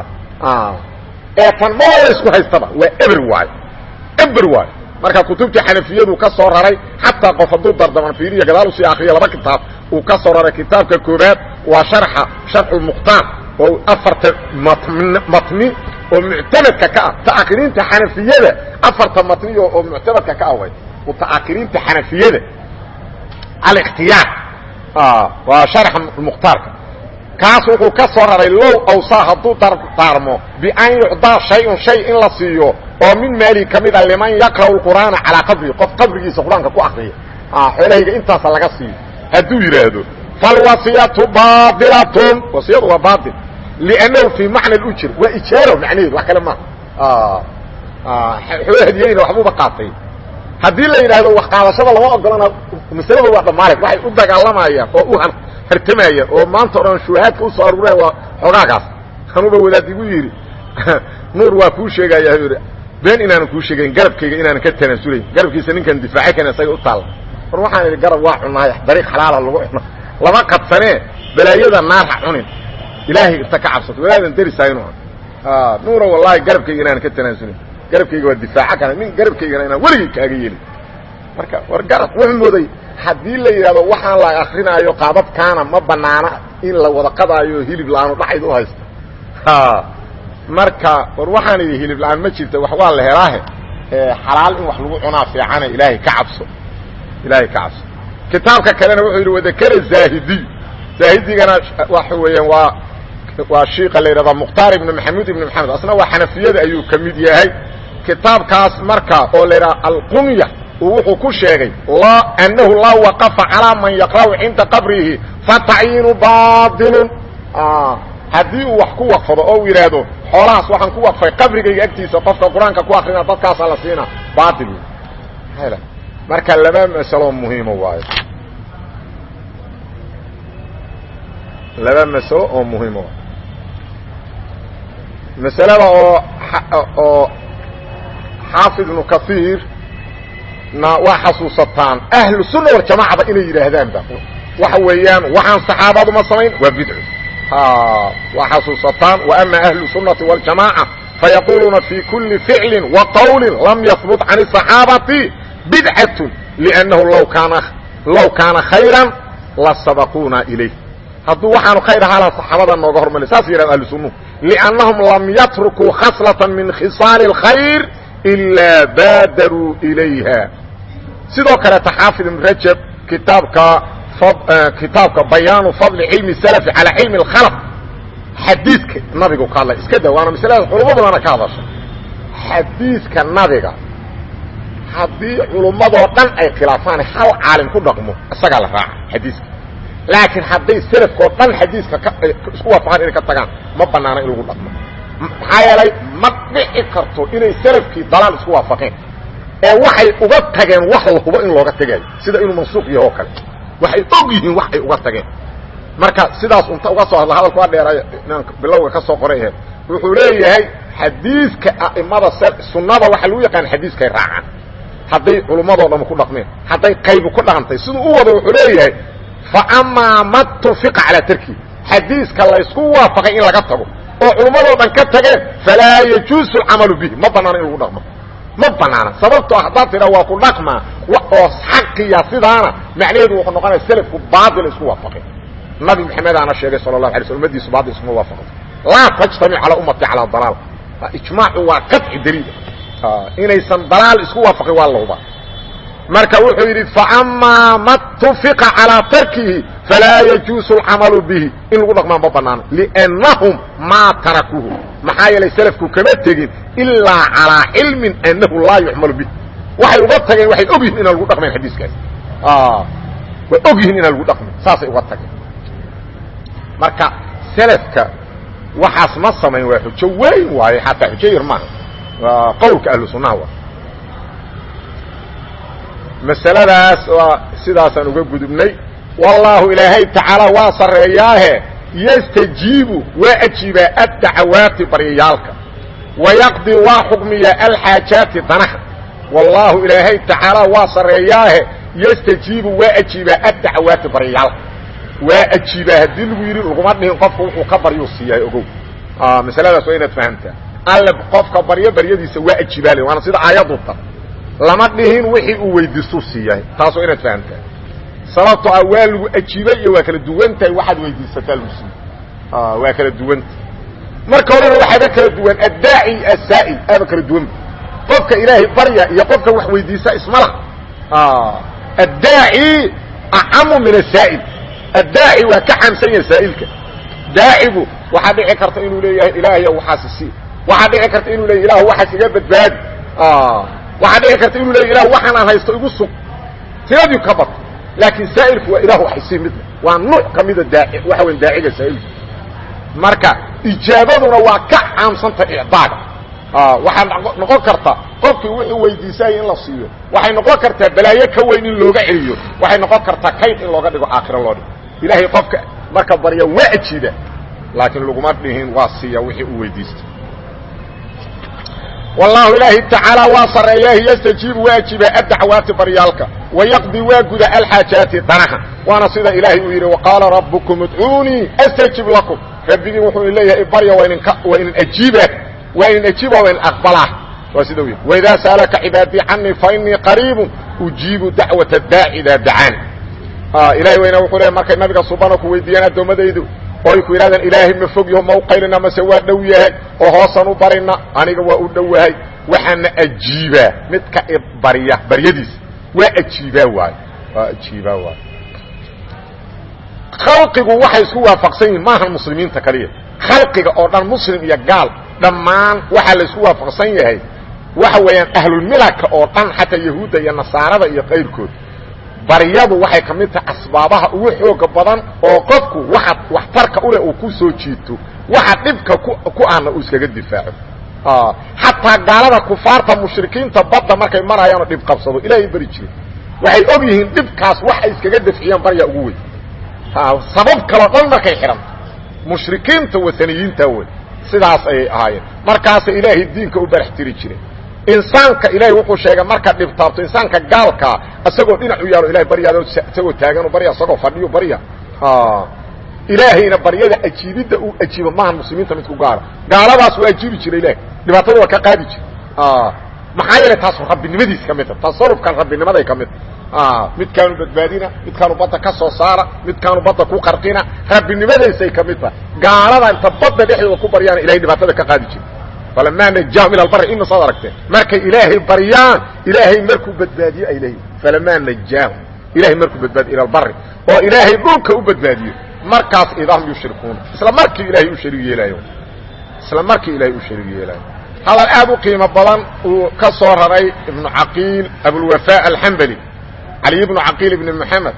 ee tan maba la isku haystaba waa eber waayo eber waayo marka kutubtii xanafiyadu ka soo raray xataa qof hadduu dardaman fiiriya gadaal usii akriya laba kitaab uu ka soo raray kitaabka koobaad waa sharxa sharxu muqtaan oo afarta matni oo muctamadka ka ah ta'akiriinta xanafiyada afarta matni oo muctamadka ka ah way mutaakiriinta xanafiyada alikhtiyaar waa sharxa mukhtaarka kaas wuxuu ka soo raray low awsaa hadduu dardaarmo bian yucdaa shay-un shay in la siiyo oo min maali ka mida liman yaqra'u lqur'aana calaa qabri qof qabrigiisa qur-aanka ku akriya xoolahayga intaasa laga siiyo hadduu yidhaahdo falwasiyatu baailatun wasiyadu waa baail liannahu fii macna ujr waa ijaaro macnaheedu wax kale maaha xoolo hadiyeyna waxbuuba qaatay haddii la yidhaahdo wax qaadashada lama ogolana masalada waa dhammaale waxay u dagaalamayaan oo u hartamayaan oo maanta o dhan shuhaadka usoo aruureen waa xoogaagaas anuba wadaad igu yidhi nuur waa kuu sheegaya yidhi been inaanan kuu sheegayn garabkayga inaanan ka tanaasulayn garabkiisa ninkan difaaci kan isaga u taalla war waxaan idhi garab waa cunaay dariiq xalaala lagu cuno lama qadsanee balaayada naar ha cunin ilaahay inta ka cabsato walaadan darisaynu nuura wallaahi garabkayga inaanan ka tanaasulin garabkayga waa difaaca kana nin garabkaygana inaan weligay kaaga yeelin marka war garab wuxuu mooday haddii la yidhahdo waxaan la akrinaayo qaabadkaana ma banaana in la wada qadaayo hilib la-aanu dhacayd u haysto marka war waxaan idhi hilib la-aan ma jirta wax waa la helaahe xalaal in wax lagu cunaa fiicane ilaahay ka cabso ilaahay ka cabso kitaabka kalena wuxuu yidhi wadakara zaahidiy zaahidigana waxa weeyaan waa waa shiika la yidhahdaa mukhtaar ibn maxamuud ibn maxamed asna waa xanafiyada ayuu ka mid yahay kitaabkaas marka oo la yidhaha alqunya uu wuxuu ku sheegay annahu laa waqafa calaa man yaqra'u cinda qabrihi fatacyiinu baailun haddii uu wax ku waqfado oo uu yidhaahdo xoolahaas waxaan ku waqfay qabrigayga agtiisa qofka qur-aanka ku akrina dadkaasaa la siina baail marka laba masalo muhiimo waayo laba masalo oo muhimo masalada oo oo xaafid ibnu kahiir na waa xasuusataan ahlu sunna waljamacada inay yidhaahdaanba waxa weeyaan waxaan saxaabadu ma samayn waa bidco waa xasuusataan wa ama ahlu sunnati waljamaaca fayaquluuna fi kuli ficli wa qawli lam yahbut can الصaxaabati bidcat lأnnahu law kaana law kaana khayra lasabaquuna ilayh hadduu waxaanu khayr ahaa laha saxaabada nooga hormari saas yidhahda ahlu sunnuhu liannahum lam yatrukuu khaslatan min khisaali اlkhayr ilaa baadaruu ilayha sidoo kaleeta xaafid ibn rajab kitaabka kitaabka bayaanu fadli cilmi salafi calaa cilmi اlkhalq xadiidka nabigu ka hadlay iska da waana masaladaas culamo badana ka hadasha xadiidka nabiga haddii culummadoo dhan ay khilaafaan hal caalim ku dhaqmo isagaa la raaca xadiiska laakiin hadday selafkoo dhan xadiiska isku waafaqaan inay ka tagaan ma banaana in lagu dhaqmo maxaa yeelay ma dhici karto inay selafkii dalaal isku waafaqeen ee waxay uga tageen wax la hubo in looga tagayo sida inuu mansuuq yaho oo kale waxay og yihiin wax ay uga tageen marka sidaas unta uga soo hadla hadalku waa dheeray inaan bilowga ka soo qoray aheed wuxuu leeyahay xadiiska a'imada sunnada waxaa lagu yaqaan xadiiskay raacaan hadday culummadoo dham ku dhaqmeen hadday qaybu ku dhaqantay siduu u wado wuxuu leeyahay fa amaa ma tufiqa calaa tarki xadiiska laysku waafaqay in laga tago oo culummadoo dhan ka tageen falaa yajuusu alcamalu bihi ma banaana in lagu dhaqmo ma banaana sababtoo haddaad tidha waa ku dhaqmaa oo xaqiya sidaana macnaheedu wuxuu noqonaya selafku baatil isku waafaqay nabi maxamedaana sheegay sala allahu alay sl ummadiisu baatil iskuma waafaqay laa tajtamic calaa ummati calaa dalaal ijmaacu waa qaطci daliil inaysan dalaal isku waafaqin waa la hubaa marka wuxuu yidhi faamaa ma tufiqa calىa tarkihi falaa yajuusu اlcamalu bihi in lagu dhaqmaa ma banaano liannahum maa tarakuuhu maxaa yeelay selafku kama tegin ilaa calىa cilmin annahu laa yuxmalu bih waxay uga tageen waxay og yihin inaan lagu dhaqmayn xadiiskaas way og yihiin inaan lagu dhaqmayn saasay uga tageen marka selafka waxaas ma samayn waa xujo weyn waaye xataa xujo yar maaha waa qowlka ahlu sunnaha wa masaladaas waa sidaasaan uga gudubnay wallaahu ilaahay tacaala waa sarreeyaahe yastajiibu waa ajiibaa addacawaati baryayaalka wayaqdi waa xukmiyaa alxaajaati danaha wallaahu ilaahay tacaala waa sarreeyaahe yastajiibu waa ajiibaa addacawaati baryayaalka waa ajiibaa haddii lagu yidhi laguma dhihin qofka wuxuu ka baryuu siiyahay ogow masaladaas waa inaad fahamtaa alle qofka baryo baryadiisa waa ajiibaale waana sida aayaddu ta lama dhihin wixii uu weydiistuu siiyahay taas waa inaad fahamtaa sababtoo ah waa lagu ajiibay iyo waa kala duwan tahay waxaad weydiisataa lagu siiye waa kala duwanta marka horena waxaaba kala duwan addaaci asaa'il aaba kala duwanba qofka ilaahay barya iyo qofka wax weydiisa ismala addaaci acamu min asaa'il addaaci waa ka xamsan yahay saa'ilka daacigu waxaa dhici karta inuu leeyahay ilaahayo waxaasi sii waxaa dhici karta inuu leeyahy ilah waxaas iga badbaadi waxaa dhici karta inuu leeyahy ilah waxaan aan haysto igu sug tiradii ka bato laakiin saa'ilku waa ilah wax isii midna waa nuuc ka mida daaci waxa weyn daaciga saa'ilku marka ijaabaduna waa ka caamsanta icdaaga waxaa noqon karta qofkii wuxuu weydiisayay in la siiyo waxay noqon kartaa balaayo ka weyn in looga celiyo waxay noqon kartaa kayd in looga dhigo aakhiro loo dhigo ilaahay qofka marka barya waa ajiida laakiin laguma dhihin waa siiya wixii uu weydiistay wallahu ilaahi tacaala waa sarreeyaahi yastajiibu waa ajiibaa addacwaati baryaalka wayaqdi waa guda alxaajaati danaha waana sida ilaahay uu yidhi waqaala rabbukum idcuunii astajib lakum rabbigii wuxuu leeyahay barya waa idinka waa idin ajiiba waa idin ajiiba waa idin aqbalaa waa sida u yidhi waidaa sa'alaka cibaadii canii fa inii qariibun ujiibu dacwata daaci idaa dacaani ilahay weyna wuxuu leeyahy markay nabiga subana ku weydiiyaan addoommadaydu oo ay ku yidhahdeen ilaahay ma fog yaho ma u qaylina mase waa dhow yahay oo hoosaan u barina aniga waa u dhowahay waxaana ajiibaa midka barya baryadiisa waa ajiibaa waay waa ajiibaa waay khalqigu waxay isku waafaqsan yihiin maahan muslimiinta kaliya khalqiga oo dhan muslim iyo gaal dhammaan waxaa la isku waafaqsan yahay waxa weeyaan ahlulmilaka oo dhan xataa yahuudda iyo nasaarada iyo kayrkood baryadu waxay ka mid tahay asbaabaha ugu xooga badan oo qofku waxa waxtarka uleh uu ku soo jiito waxa dhibka ku ahna uu iskaga difaaco xataa gaalada kufaarta mushrikiinta badda markay marayaanoo dhib qabsado ilaahay beri jire waxay og yihiin dhibkaas wax ay iskaga dafciyaan baryaa ugu weyn sabab kaloo dhan markay xidhanto mushrikiinta wataniyiinta wey sidaas ayay ahaayeen markaasay ilaahay diinka u barax tiri jireen insaanka ilaahay wuxuu sheegay marka dhibtaabto insaanka gaalkaa isagoo dhinac u yaalo ilahay baryaado isagoo taagan barya isagoo fadhiyo barya ilaahayna baryada ajiibidda uu ajiibo maaha muslimiinta midku gaara gaaladaas waa ajiibi jira ilahay dhibaatada waa ka qaadi jira maxaa yeelay taas rabbinimadiis ka midta tasarufkan rabbinimaday ka midta midkaanu badbaadina midkaanu badda ka soo saara midkaanu badda ku qarqina rabbinimadaysay ka mid tahay gaalada inta badda dhexdooda ku baryaana ilahay dhibaatada ka qaadi jira falamaa najaahum ila albari ina saad aragteen markay ilaahay baryaan ilaahay markuu badbaadiyo ay leeyihin falamaa najaahum ilahay markuu badbaadiyo ila albari oo ilaahay dhulka u badbaadiyo markaas idahum yushrikuuna isla markii ilaahay u shariig yeelaayo isla markii ilaahay u shariig yeelaayo hadal aad u qiimo badan uu ka soo raray ibnu caqiil abulwafaa alxambali cali ibnu caqiil ibni moxamed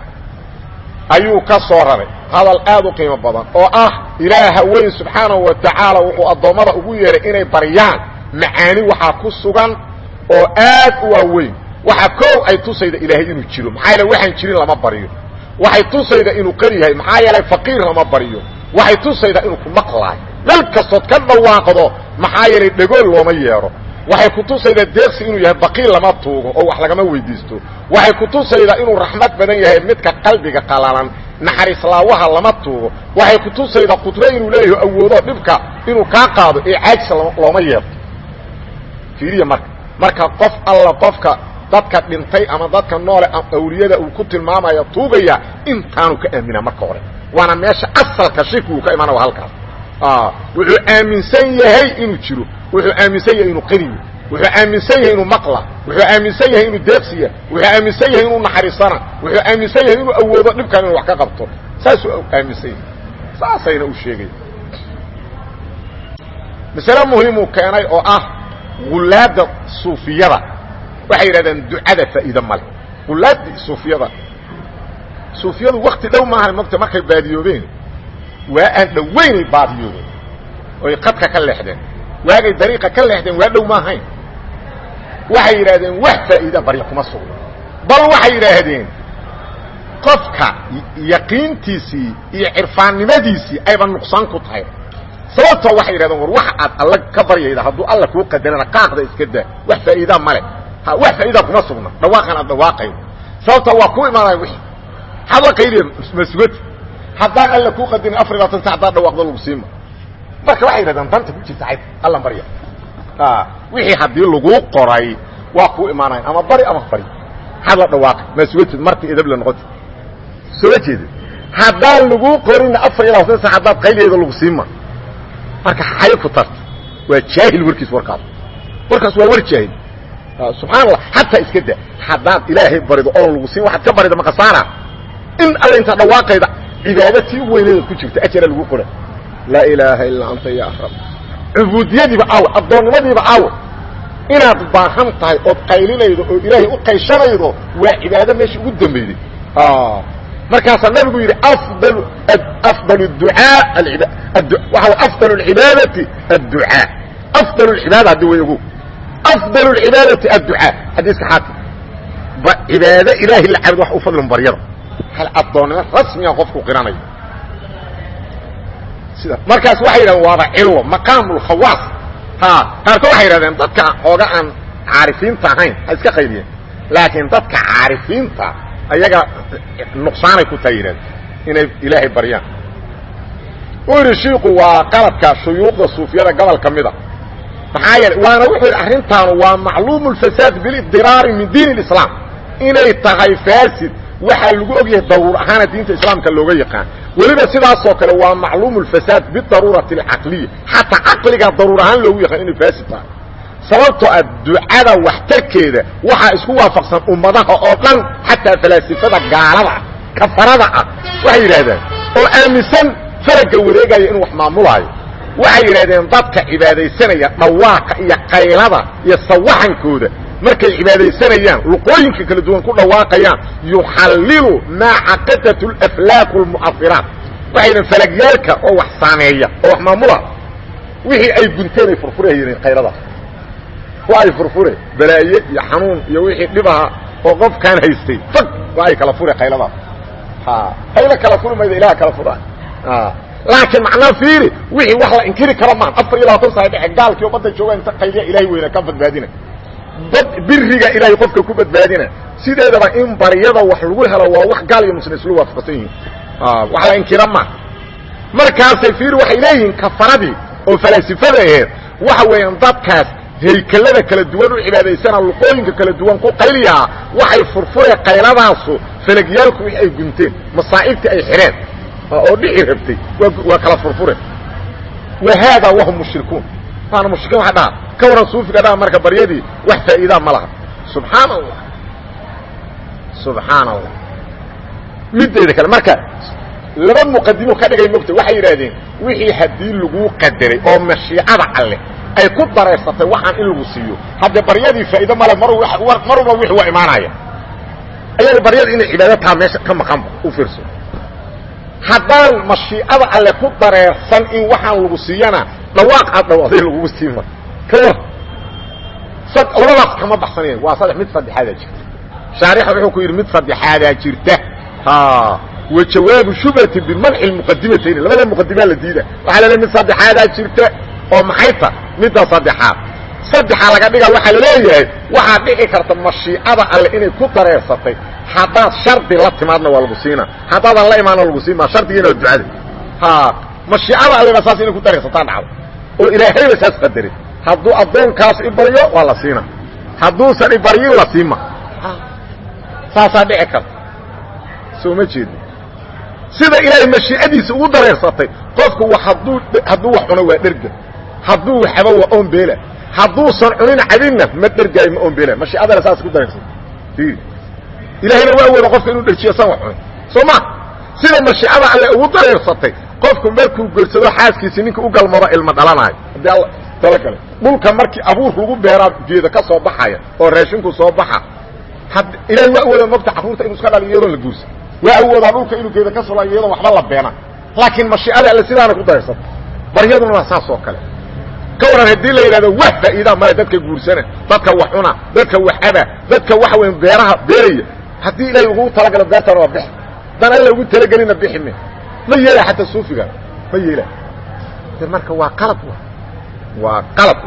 ayuu ka soo raray hadal aad u qiimo badan oo ah ilaaha weyn subxaanahu wa tacaala wuxuu addoommada ugu yeehay inay baryaan macaani waxaa ku sugan oo aad u waaweyn waxaa koow ay tusayda ilaahay inuu jiro maxaa yeele waxaan jirin lama baryo waxay tusayda inuu qar yahay maxaa yeelay faqiir lama baryo waxay tusaydaa inuu ku maqlaayo meel kastood ka dhawaaqdo maxaa yeelay dhegool looma yeedho waxay ku tusaydaa deeqsi inuu yahay baqiil lama tuugo oo wax lagama weydiisto waxay ku tusaydaa inuu raxmad badan yahay midka qalbiga qalalan naxariislaawaha lama tuugo waxay ku tusaydaa qudro inuu leeyahay awoodo dhibka inuu kaa qaado ee caajisa looma yeedho fiiriya marka marka qof alla qofka dadka dhintay ama dadka noole awliyada uu ku tilmaamaya tuugaya intaanu ka aaminaa marka hore waana meesha asalka shirki uu ka imaana waa halkaas wuxuu aaminsan yahay inuu jiro wuxuu aaminsan yahay inuu qaniyo wuxuu aaminsan yahay inuu maqla wuxuu aaminsan yahay inuu deeqsiya wuxuu aaminsan yahay inuu naxariisana wuxuu aaminsan yahay inuu awoodo dhibkan inuu wax ka qabto saasuu aaminsan yahay saasayna u sheegaya masale muhiimuu keenay oo ah gulaada suufiyada waxay yidhahdeen ducada faa'iide male gulaadii suufiyada suufiyadu wakti dhow maaha mogta markay baadiyoobeen waa aan dhoweynay baadiyoobeen oy qadka ka leexdeen waagay dariiqa ka leexdeen waa dhow maahayn waxay yidhaahdeen wax faa'iida barya kuma sugno bal waxay yidhaahdeen qofka yaqiintiisii iyo cirfaannimadiisii ayba nuqsaan ku tahay sababtoo waxay yidhahdeen war waxa aad alla ka baryayda hadduu alla kuu qadarana qaaqda iska daa wax faa'iidaa male wax faa'iida kuma sugna dhawaaqan aad dhawaaqayo sababta waa ku imaanaya wixii maxaad la qayliya masugati haddaan alla kuu qadarin afar iyo labaatan sac haddaad dhawaaqdo lagu siima marka waxay yidhahdeen danta ku jirta xayd allan barya wixii haddii laguu qoray waa kuu imaanayan ama bari ama bari maxaad la dhawaaqay masugatid marti edab la noqoti soo ma jeeda haddaan laguu qorinna afar iyo labaatan sac haddaad qayliyeeda lagu siima marka xay ku tarta waa jaahil warkiis warkaas warkaas waa war jaahil subxaan allah xataa iska da haddaad ilaahay barido oon lagu siin waxaad ka barida makasaana in alla intaa dhawaaqayda cibaado tii u weyneeda ku jirta ajara lagu qora laa ilaaha illaa anta ya rab cubuudiyadiiba aawe addoonnimadiiba aawe inaad baahan tahay ood qaylinaydo oo ilaahay u qayshanaydo waa cibaado meesha ugu dambeyday markaasaa nabigu yidhi afdal afdal ducaa waxa afdal اcibaadati adducaa afdal اcibaada haddi way ogo afdal اcibaadati adducaa xadiiska xaakim cibaado ilaahay la cabid wax u fadlin baryada hal addoonnimo rasmiga qofku qiranayo sida markaas waxay yidhahdeen waaba cilwo maqaam اlkhawaas ha qaarkood waxay yidhahdeen dadka ooga aan caarifiinta ahayn ha iska qaydiyeen laakiin dadka caarifiinta ayaga nuqsaanay ku tahay yidhahdeen inay ilaahay baryaan u yidhi shiiku waa qaladka shuyuuqda suufiyada gobol ka mida maxaa yeele waana wuxuu yidhi arrintaanu waa macluumu lfasaad bilidiraari min diin اlislaam inay tahay faasid waxaa lagu og yahay daruur ahaana diinta islaamka looga yaqaan weliba sidaasoo kale waa macluumu lfasaad bidaruurati alcaqliya xataa caqliga daruur ahaan loogu yaqaan inay faasid tahay sababtoo ah ducada waxtarkeeda waxaa isku waafaqsan ummadaha oo dhan xataa falaasifada gaalada ah kafarada ah waxay yidhahdeen oo aaminsan faragga wareegaya inuu wax maamulaayo waxay yidhahdeen dadka cibaadaysanaya dhawaaqa iyo qaylada iyo sawaxankooda markay cibaadaysanayaan luqooyinka kala duwan ku dhawaaqayaan yuxallilu maa caqadat alaflaaq almu'afiraat waxay yidhahen falagyaalka oo wax saameeya oo wax maamula wixii ay gunteen ay furfurayeen qayladaas waa ay furfure balaaye iyo xanuun iyo wixii dhibaha oo qofkaan haystay fag waa ay kala fure qayladaas ha qaylo kala furi mayda ilaha kala fura laakiin macnaa fiiri wixii wax la inkiri karo maan afar iyo labaatan sana dhexe gaalkii oo badda jooga inta qayliya ilahay weyna ka badbaadina bad biriga ilaahay qofka ku badbaadina sideedaba in baryada wax lagu helo waa wax gaal iyo muslim islu waafaqsan yihiin wax la inkira maa markaasay fiiri waxay leeyihiin kafaradii oo falaasifada aheed waxa weeyaan dadkaas haykelada kala duwan u cibaadaysana luqooyinka kala duwan ku qayliyaa waxay furfure qayladaasu falagyaalku wix ay gunteen masaa'ibtii ay xidheen oo dhici rabtay waa kala furfure wa haadaa wahum mushrikuun waana mushrikiin waa dhaha ka waran suufiga dhaha marka baryadii wax faa'iidaa ma laha subxaana allah subxaana allah mideeda kale marka laba muqadimo ka dhigay mogta waxay yidhaahdeen wixii haddii laguu qadaray oo mashiicada alle ay ku dareersatay waxaan in lagu siiyo haddee baryadii faa'iido male mar marwalba wixi waa imaanaya ayaga baryada inay cibaado taha meesha ka maqanba u fiirso haddaan mashiicada alle ku dareersan in waxaan lagu siiyana dhawaaq aad dhawaaday lagugu siima ka war labadaas kama baxsanaya waa saddex mid saddexaadaa jirta shaarixa wuxuu ku yidhi mid saddexaadaa jirta wa jawaabu shubhati bimanci lmuqadimatayni labada muqadimaa la diida waxaa laleeay mid saddexaadaa jirta oo maxay ta midda saddexaad saddexaa laga dhiga waxaa laleeyahay waxaad dhici karta mashiicada alle inay ku dareersatay haddaad shardi la timaadna waa lagu siina haddaadan la imaanna lagu siin maa shardigiina waa ducada ha mashiicada alleba saas inay ku dareersataan dhacdo oo ilaahayba saas qadaray hadduu addoonkaas i baryo waa la siina hadduusan i baryin la siima saasaa dhici karta soo ma jeedo sida ilaahay mashiicadiisa ugu dareersatay qofku hadduu hadduu wax cuno waa dherga hadduu waxaba waa oombeela hadduusan cunin cabinna ma dhergaayo ma oombeela mashiicadana saas ku dareersatay ilaahayna waa awooda qofka inuu dherjiyo san wax cunin soo ma sida mashiicada alle ugu dareersatay qofku markuu gorsado xaaskiisii ninka u galmado ilma dhalanayo haddii alla talo kale dhulka markii abuurka lagu beeraa geeda ka soo baxaya oo raashinku soo baxa ilahay waa awooda mogta carruurta inuu iska dhaliyo iyadoon la guursa waa awoodaa dhulka inuu geeda ka solo iyadoon waxba la beena laakiin mashiicada alle sidaana ku dareersata baryaduna waa saas oo kale ka waran haddii la yidhahdo wax faa'iidaa male dadka guursana dadka wax cuna dadka wax aba dadka waxa weyn beeraha beeraya haddii ilaahay ugu talagalo beertana waa bixi haddaan alla ugu talagelina bixi me ma yeela xataa suufiga ma yeela de marka waa qalad waa qalad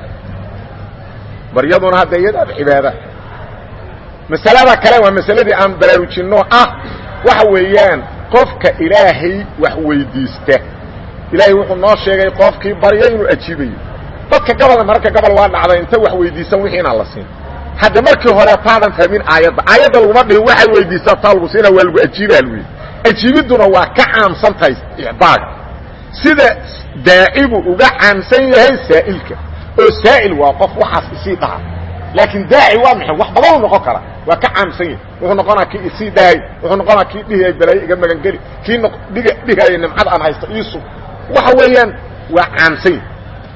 baryaduna hadda iyadaaba cibaada masalada kale waa masaladii aan baraarujinno ah waxa weeyaan qofka ilaahay wax weydiista ilaahay wuxuu noo sheegay qofkii baryo inuu ajiibayo dadka gabalna mararka gabal waa dhacday inta wax weydiisan wixii inaan la siin hadda markii hore taadan fahmin aayadda aayadda laguma dhihin waxaad weydiistaa taa lagu siina waa lagu ajiibaa lwy ajiibidduna waa ka caamsan tahay icdaaga sida daacibu uga caamsan yahay saa'ilka oo saa'il waa qof waxaas isii dhaha laakiin daaci waa maxay wax badanuu noqon kara waa ka caamsan yahay wuxuu noqonaa kii isii dhahay wuxuu noqonaa kii dhihaya balaayo iga magangeli kii dhig dhihaya nimcad aan haysto iisug waxa weeyaan waa caamsan yahay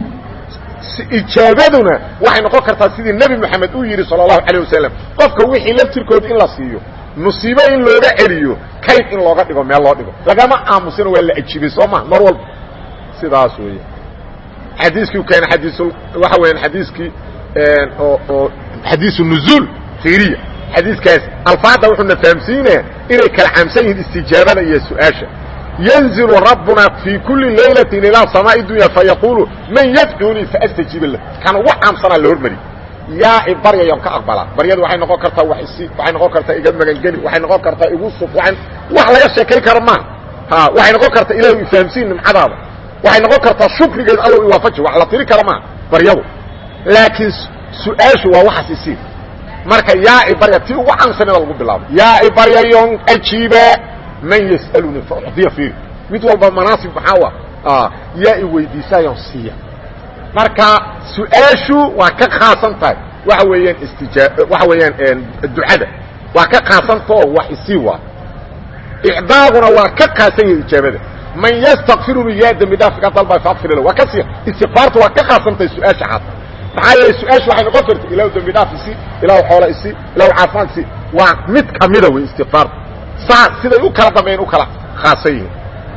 ijaabaduna waxay noqon kartaa sidii nebi moxamed uu yidhi sala allahu calayh wasalam qofka wixii laftirkooda in la siiyo musiibo in looga celiyo kayd in looga dhigo meel loo dhigo lagama aamusino waa la ajiibay soo ma mar walba sidaas weya xadiiskii keena xadiis waxa weeyaan xadiiskii oo oo xadiisu nuzuul fiiriya xadiiskaas alfaada wuxuuna fahamsiinaya inay kala caamsan yihiin istijaabada iyo su-aasha ينزل ربنا في كل ليلة إلى سماء الدنيا فيقول من يدعوني فأستجيب له كان وحام سنة لهرمري يا بريا يوم كأقبلا بريا waxay noqon kartaa wax isi waxay noqon kartaa iga magan gali waxay noqon kartaa igu suf waxay wax laga sheekay karmaan ha waxay noqon kartaa ilaahu ifahamsiin nimcadaada waxay noqon kartaa shukrigeed allow i waafaji wax la tiri karmaan baryadu laakiin su-aashu waa waxaas isi marka yaa i barya ti ugu caamsan lagu bilaabo yaa i barya yoon ajiiba man yسألني فأعطيa فيr mid walba manaasib maxaa ah yaa i weydiisaayon siiya marka su-aashu waa ka khaasan tahay waxa weeyaan istijaa waxa weeyaan ducada waa ka khaasantao wax isii waa icdaaguna waa ka khaasan yahay ijaabada man ystakfiruni yaa dembi dhaaf iga dalba faakfir la waa ka sii istikfaartu waa ka khaasan tahay su-aasha xad maxaa yeelay su-aashu waxay noqon karta ilahu dembi dhaaf isi ilahu xoola isi ilahu caafimaad isi waa mid kamida wey istikfaartu saa siday u kala dambeyn u kala khaasan yihiin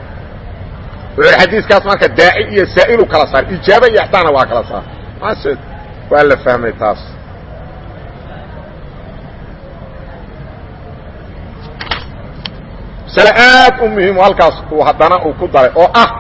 wuxuu xadiiskaas marka daaci iyo saa'il u kala saar ijaaba iyo ixsaana waa kala saar maase waa la fahmay taas masale aad u muhiimo halkaas uu haddana uu ku daray oo ah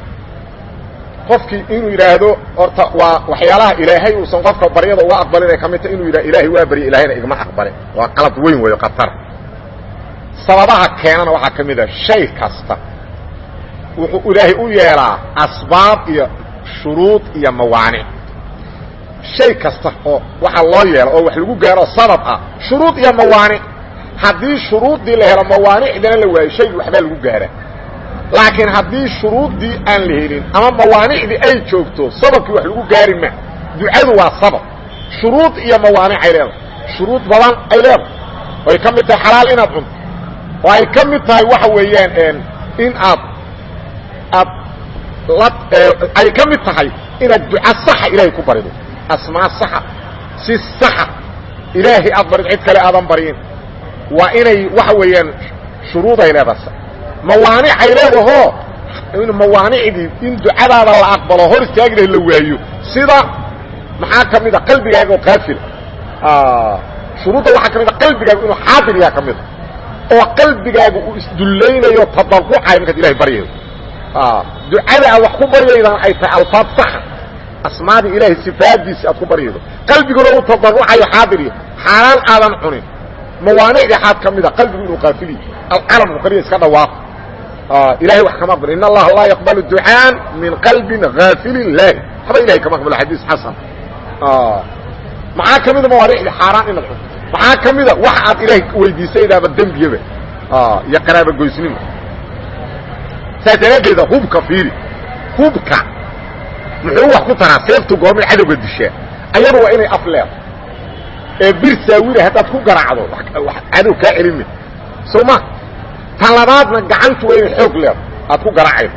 qofkii inuu yidhaahdo horta waa waxyaalaha ilaahay uusan qofka baryada uga aqbalin ay ka mid tahay inuu yidhah ilaahay waa barya ilahayna igma aqbalin waa qalad weyn weeyo khatar sababaha keenana waxaa ka mid a shay kasta wuxuu ilaahay u yeelaa asbaab iyo shuruud iyo mawaanic shay kasta oo waxaa loo yeela oo wax lagu gaaro sabab ah shuruud iyo mawaanic haddii shuruuddii la helo mawaanicdana la waayo shaygi waxbaa lagu gaaraa laakiin haddii shuruuddii aan la helin ama mawaanicdii ay joogto sababkii wax lagu gaari ma ducadu waa sabab shuruud iyo mawaanic ay leedahay shuruud badan ay leedahay ay ka mid tahay xalaal inaad cunto oo ay ka mid tahay waxa weeyaan in aad aad la ay ka mid tahay inaad duca saxa ilaahay ku barido asmaa saxa si saxa ilaahay aad barid cid kale aadan baryin waa inay waxa weeyaan shuruuday leedahay mawaanicay leedahoo mawaanicdii in ducadaada la aqbalo hor istaagina la waayo sida maxaa ka mid a qalbigaaga oo qaafila shuruudda waxaa ka mid a qalbigaagu inuu xaadir yaha ka mida oo qalbigaagu uu isdullaynayo tadarucayo markaad ilahay baryayo ducada aad wax ku baryaydaan ay tahay alfaad saxa asmaadii ilaahay sifaadiisi aad ku baryaydo qalbiguna uu tadarucayo xaadirya xaaraan aadan cunin mawaanicdii xaad ka mida qalbigu inuu qaafiliy alcalamku kaliya iska dhawaaqo ilahay wax kama aqbalo in allaha laa yaqbalu ducaan min qalbin haafilin laahi haba ilahay kama aqbalo xadiis xasan maxaa ka mida mawaanicdii xaaraan inaad cunto maxaa ka mida wax aad ilaahay weydiisaydaaba dembiyaba iyo qaraaba goysnimo saas daraaddeeda hubka fiiri hubka muxuu wax ku taraa seeftu goormay cadowga dishaa ayadu waa inay af leedo ee bir saawira haddaad ku garaacdo cadow kaa celime soo ma tan labaadna gacantu waa inay xoog leedo aad ku garaacaydo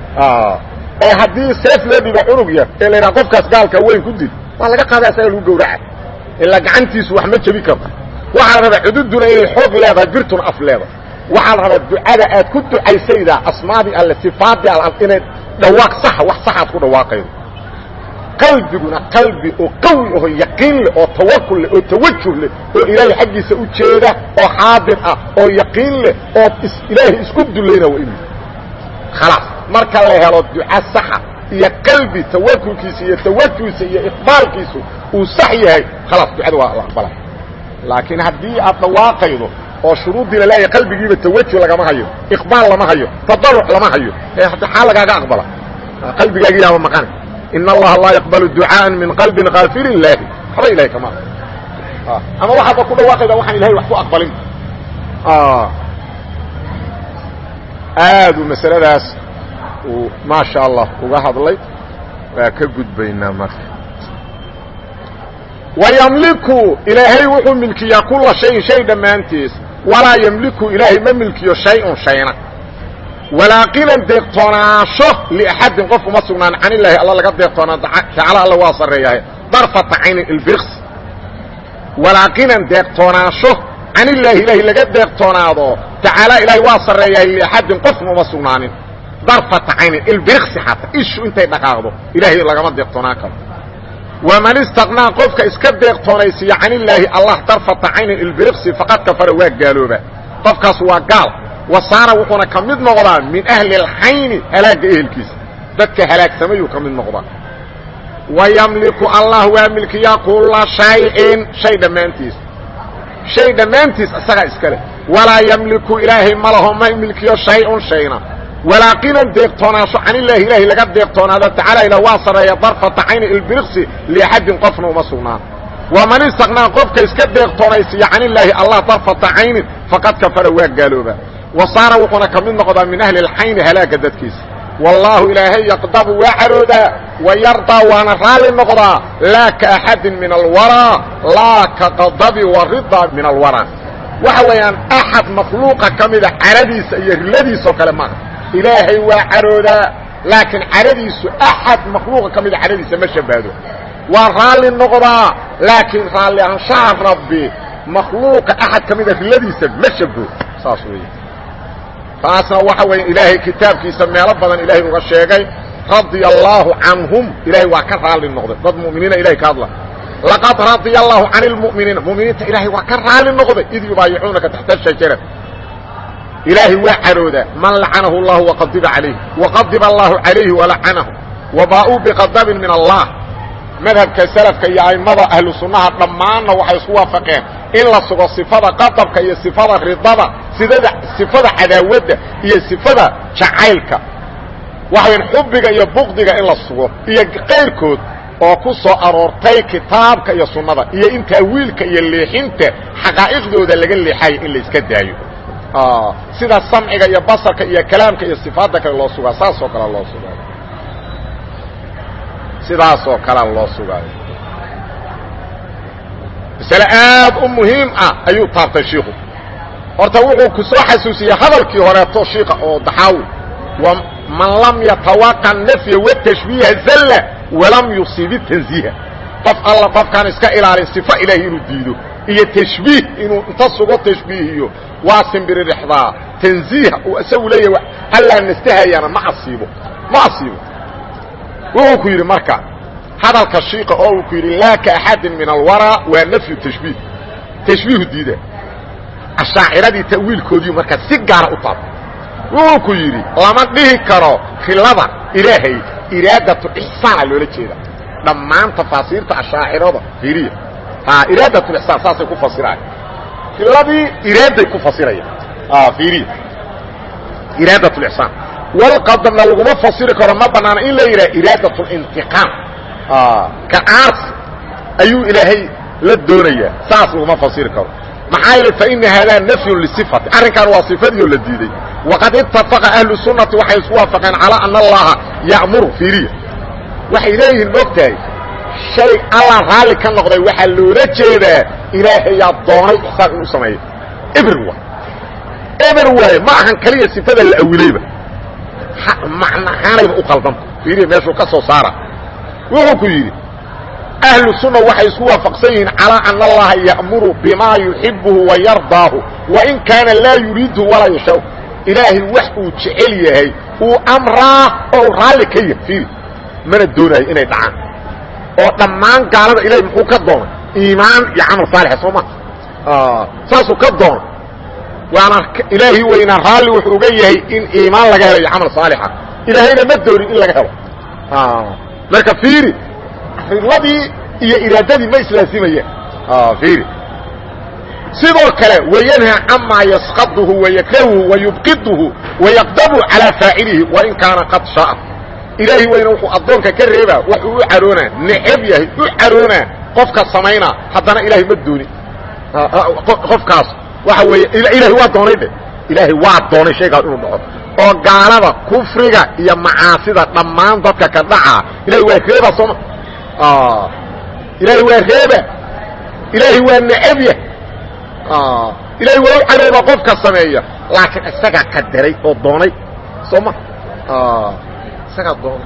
ee haddii seef loo dhiba cunug yar ee la yidhaha qofkaas gaalka weyn ku dil waa laga qaada asaga lagu gawraca ilaa gacantiisu wax ma jebi karto waxaa la rabaa cududuna inay xoog leedahay birtuna af leedahay waxaa la rabaa ducada aad ku ducaysaydaa asmaadii alle sifaadii al inay dhawaaq saxa wax saxaad ku dhawaaqaydo qalbiguna qalbi oo qawi aho yaqiin leh oo tawakul leh oo tawajuh leh oo ilaahay xaggiisa u jeeda oo xaadir ah oo yaqiin leh oo ilaahay isku dulayna waa inuu khalaas marka la helo duca saxa iyo qalbi tawakulkiisa iyo tawajuhisa iyo iqbaalkiisu uu sax yahay khalaas ducada waa la aqbalay laakiin haddii aad dhawaaqaydo oo shuruuddii la leeyahay qalbigiiba tawajuh lagama hayo iqbaal lama hayo tadaruc lama hayo ee hadda xaa lagaaga aqbala qalbigaagi yaaba maqana in allaha laa yaqbalu ducaan min qalbin kaafilin laahi waxba ilahay kama ama waxaadba ku dhawaaqayda waxaan ilahay wax ku aqbalin aadu masaladaas uu maasha allah uga hadlay waa ka gudbaynaa marka wayamliku ilaahay wuxuu milkiyaa kula shayin shay dhammaantiis walaa yamliku ilaahay ma milkiyo shay-un shayna walaa qinan deeqtoonaasho liaxadin qof uma sugnaan can ilaahi alla laga deeqtoonaa tacaala alla waa sarreeyahay darfata caynin ilbirks walaa qinan deeqtoonaasho can illaahi ilaahi laga deeqtoonaado tacaala ilaahay waa sarreeyahay liaxadin qofna uma sugnaanin darfata caynin ilbirksi xataa ishu intay dhaqaaqdo ilaahay lagama deeqtoonaan karo waman istaqnaa qofka iska deeqtoonaysiiya can illaahi allah darfata caynin ilbirksi faqad kafara waa gaalooba qofkaas waa gaal wasaara wuxuuna ka mid noqdaa min ahli اlxayni halaagga ehelkiisa dadka halaagsamayuu ka mid noqdaa wayamliku allah waa milkiyaa kula shaycin shay dhammaantiis shay dhammaantiis isagaa iska leh walaa yamliku ilaahay ma laho ma milkiyo shay-un shayna walaa qinan deeqtoonaasho can illaahi ilaahay laga deeqtoonaado tacaala ila waa sarreeya darfata cayni ilbiriksi liaxadin qofna uma sugnaan waman istaqnaa qofka iska deeqtoonaysiiya can illaahi allah darfata caynin faqad kafara waa gaalooba wasaara wuxuuna ka mid noqdaa min ahli اlxayni halaagga dadkiisa wallaahu ilaahay yaqdabu waa caroodaa wayardaa waana raalli noqdaa laa ka axadin min alwaraa laa ka qadabi waridaa min alwaraa waxa weeyaan axad makhluuqa ka mida caradiisa iyo riladiisoo kale maaha ilaahay waa caroodaa laakiin caradiisu axad makhluuqa ka mida caradiisa ma shabaado waa raalli noqdaa laakiin raalli anshaha rabbi makhluuqa axad ka mida riladiisa ma shabo saas weeye taasna waxa weeye ilaahay kitaabkiisa meelo badan ilaahay uga sheegay radia allaahu canhum ilaahay waa ka raalli noqday dad mu'miniina ilahay ka hadla laqad radia allaahu can اlmu'miniina mu'miniinta ilaahay waa ka raalli noqday id yubaayicuunaka taxta shajarati ilaahay waa caroodaa man lacanahu اllahu waqadiba calayh waqadiba allahu calayhi walacanahu wabaa'uu biqadabin min allah madhabka salafka iyo a'immada ahlu sunnaha dhammaanna waxay isku waafaqeen in la sugo sifada qadabka iyo sifada ridada sidada sifada cadaawadda iyo sifada jacaylka waxayn xubbiga iyo buqdiga in la sugo iyo qayrkood oo ku soo aroortay kitaabka iyo sunnada iyo in taawiilka iyo leexinta xaqaa'iqdooda laga leexayo in la iska daayo sida samciga iyo basarka iyo kalaamka iyo sifaadda kale loo sugaa saasoo kale loo sugaayo sidaasoo kalea loo sugaayo masale aad u muhiim ah ayuu taabtay shiiku horta wuxuu ku soo xasuusiyey hadalkii horeeto shiika oo daxaawi man lam yatawaqa nafya watashbiiha zalla walam yusib tanziiha qof alla qofkaan iska ilaalin sifo ilaahay inuu diido iyo tashbiih inuu inta sugo tashbiihiyo waa simbiririxdaa tanziih uu isagu leeyahay allaa nastahayaana ma asiibo ma asiibo wuxuu ku yidhi marka hadalka shiika oo uu ku yidhi laa ka axadin min alwaraa waa nafyu tashbiih tashbiihu diida ashaaciradii ta'wiilkoodii markaa si gaara u taabta wuxuu ku yidhi lama dhihi karo khilada ilaahay iraadatu ixsaana loola jeeda dhammaan tafaasiirta ashaacirada fiiriya iraadatu ixsaan saasay ku fasiraan khiladii iraaday ku fasirayaan fiiriya iraadat lixsaan walqadamna laguma fasiri karo ma banaana in la yidhaha iraadat lintiqaam ka aars ayuu ilaahay la doonayaa saas laguma fasiri karo maxaa yeele faina haadaa nafyun lisifati arrinkan waa sifadii oo la diiday waqad ittafaqa ahlu sunnati waxay isku waafaqeen calaa ana allaha ya'muru fiiriya waxay leeyihiin mogtahay shay allah raalli ka noqday waxaa loola jeedaa ilaahayaa doonay ixsaan inuu sameeyo eber waay eber waaye ma ahan kaliya sifada la awilayba macnahaanayba u qaldanta fiiriya meeshuu ka soo saara wuxuu ku yidhi ahlu sunna waxay isku waafaqsan yihiin calaa ana allaha ya'muru bimaa yuxibuhu wa yardaahu wain kaana laa yuriidu walaa yashaa ilaahay wax uu jecel yahay uu amraa oo u raalli ka yahay fiiri mana doonayo inay dhacaan oo dhammaan gaalada ilahay muxuu ka doonay iimaan iyo camal saalixa soo ma saasuu ka doonay waana ilaahi weynaa raalli wuxuu uga yahay in iimaan laga helo iyo camal saalixa ilaahayna ma doonin in laga helo marka fiiri ridladii iyo iraadadii ma islaasimayaan fiiri sidoo kale wayanha camaa yasqaduhu wayakrahuhu wayubqiduhu wayaqdabu calaa faacilihi wain kaana qad shaaa ilaahi weyna wuxuu addoonka ka reebaa waxuu u caroonaa necab yahay u caroonaa qofka samaynaa haddana ilaahay ma doonin qofkaas waxa weeye ilaahay waa doonay dhe ilaahay waa doonay shaygaas inuu dhaco oo gaalada kufriga iyo macaasida dhammaan dadka ka dhacaa ilahay waa reebaa sooma ilaahay waa reeba ilaahay waa necabya ilaahay waa u caroobaa qofka sameeya laakiin isagaa qadaray oo doonay soo ma isagaa doonay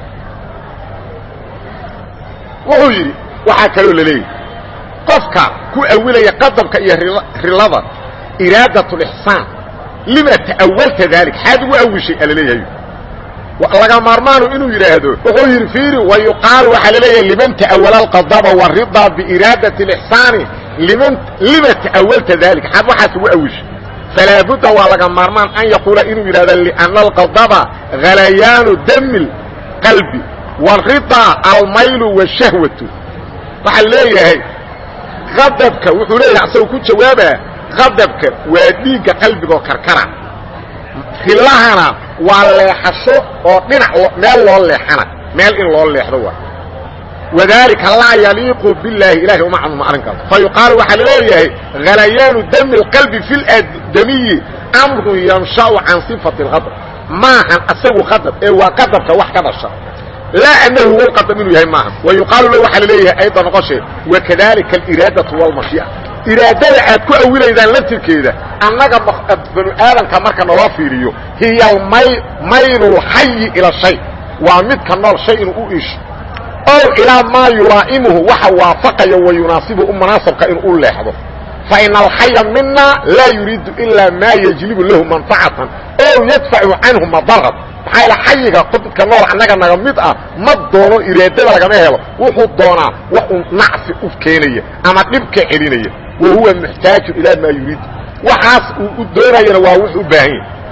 wuxuu yidhi waxaa kaloo la leeyahy qofka ku awilaya qadabka iyo rilada iraadat lixsaan lima ta'awalta dalik xaad ugu awishay ala leeyahay laga maarmaanu inuu yidhaahdo wuxuu yidhi fiiri wa yuqaalu waxaa la leeyahay liman ta'awala alqadaba waridaa biiraadati اlixsaani liman lima ta'awalta dalik xaad waxaas ugu awishay falaa budda waa laga maarmaan an yaquula inuu yidhahdo liana alqadaba halayaanu dami qalbi waridaa almaylu washahwatu waxaa leeyahay adabka wuxuu leeyahay asagoo ku jawaabaa qadabka waa dhiigga qalbigaoo karkara rilahana waa leexasho oo dhinac meel loo leexana meel in loo leexdo waa wadaalika laa yaliiqu billaahi ilahay uma caduma arrinkaas fa yuqaalu waxaa laleeyahay halayaanu dami اlqalbi fi ladamiyi amrun yansha'u can sifati اlqadab maahan asagu qadab ee waa qadabka wax ka dhasha laa anahu huwa lqadam inuu yahay maaha wa yuqaalu la waxaa laleeyahay ayda noqoshee wakadalika aliraadatu walmashii'a iraadada aad ku awilaydaan laftirkeeda annaga banu aadamka marka naloo fiiriyo hiya maylulxayi ila shay waa midka nool shay inuu u iisho ow ilaa maa yulaa'imuhu waxa waafaqaya wa yunaasibuhu u munaasabka inuu u leexdo fa ina alxaya mina laa yuriidu ilaa maa yajlibu lahu manfacatan ow yadfacu canhu madaran maxaa yaele xayiga midka nool annaga naga mid ah ma doono iraadada lagama helo wuxuu doonaa wax uu nacfi u keenaya ama dhibka celinaya wa huwa muxtaaju ilaa maa yuriidu waxaas uu u doonayana waa wuxuu u baahan yahy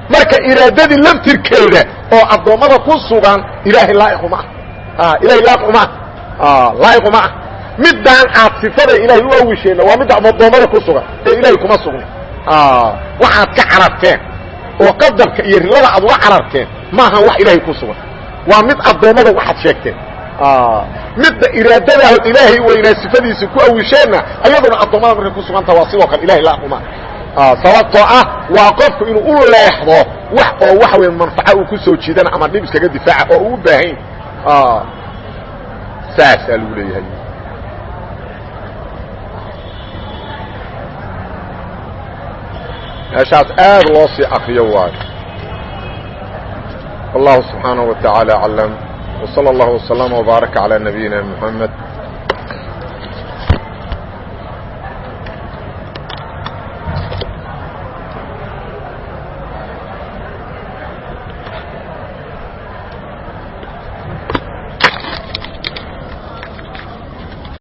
marka iraadadii laftirkeeda oo addoommada ku sugan ilaahay laaiquma ah ilahay laaiquma ah laaiquma ah middaan aad sifada ilaahay u awisheenna waa midda addoommada ku sugan ee ilaahay kuma sugna waxaad ka cararteen oo qadarka iyo rilada aad uga cararteen maaha wax ilaahay ku sugan waa mid addoommada waxaad sheegteen midda iraadadaah ilaahay weynaa sifadiisa ku awisheenna ayaduna addoommada markay ku suganta waa sidoo kale ilahay laaiquma sababtoo ah waa qofku inuu u leexdo wax oo waxa weya manfaco uu ku soo jiidana ama dhib iskaga difaaca oo uu u baahan saasaa lagu leeyahay meeshaas aad loo sii akriyo waayo wallahu subxaanaه wa taعaalى aclam وصلى الله وسلم وبارك على نبينا محمد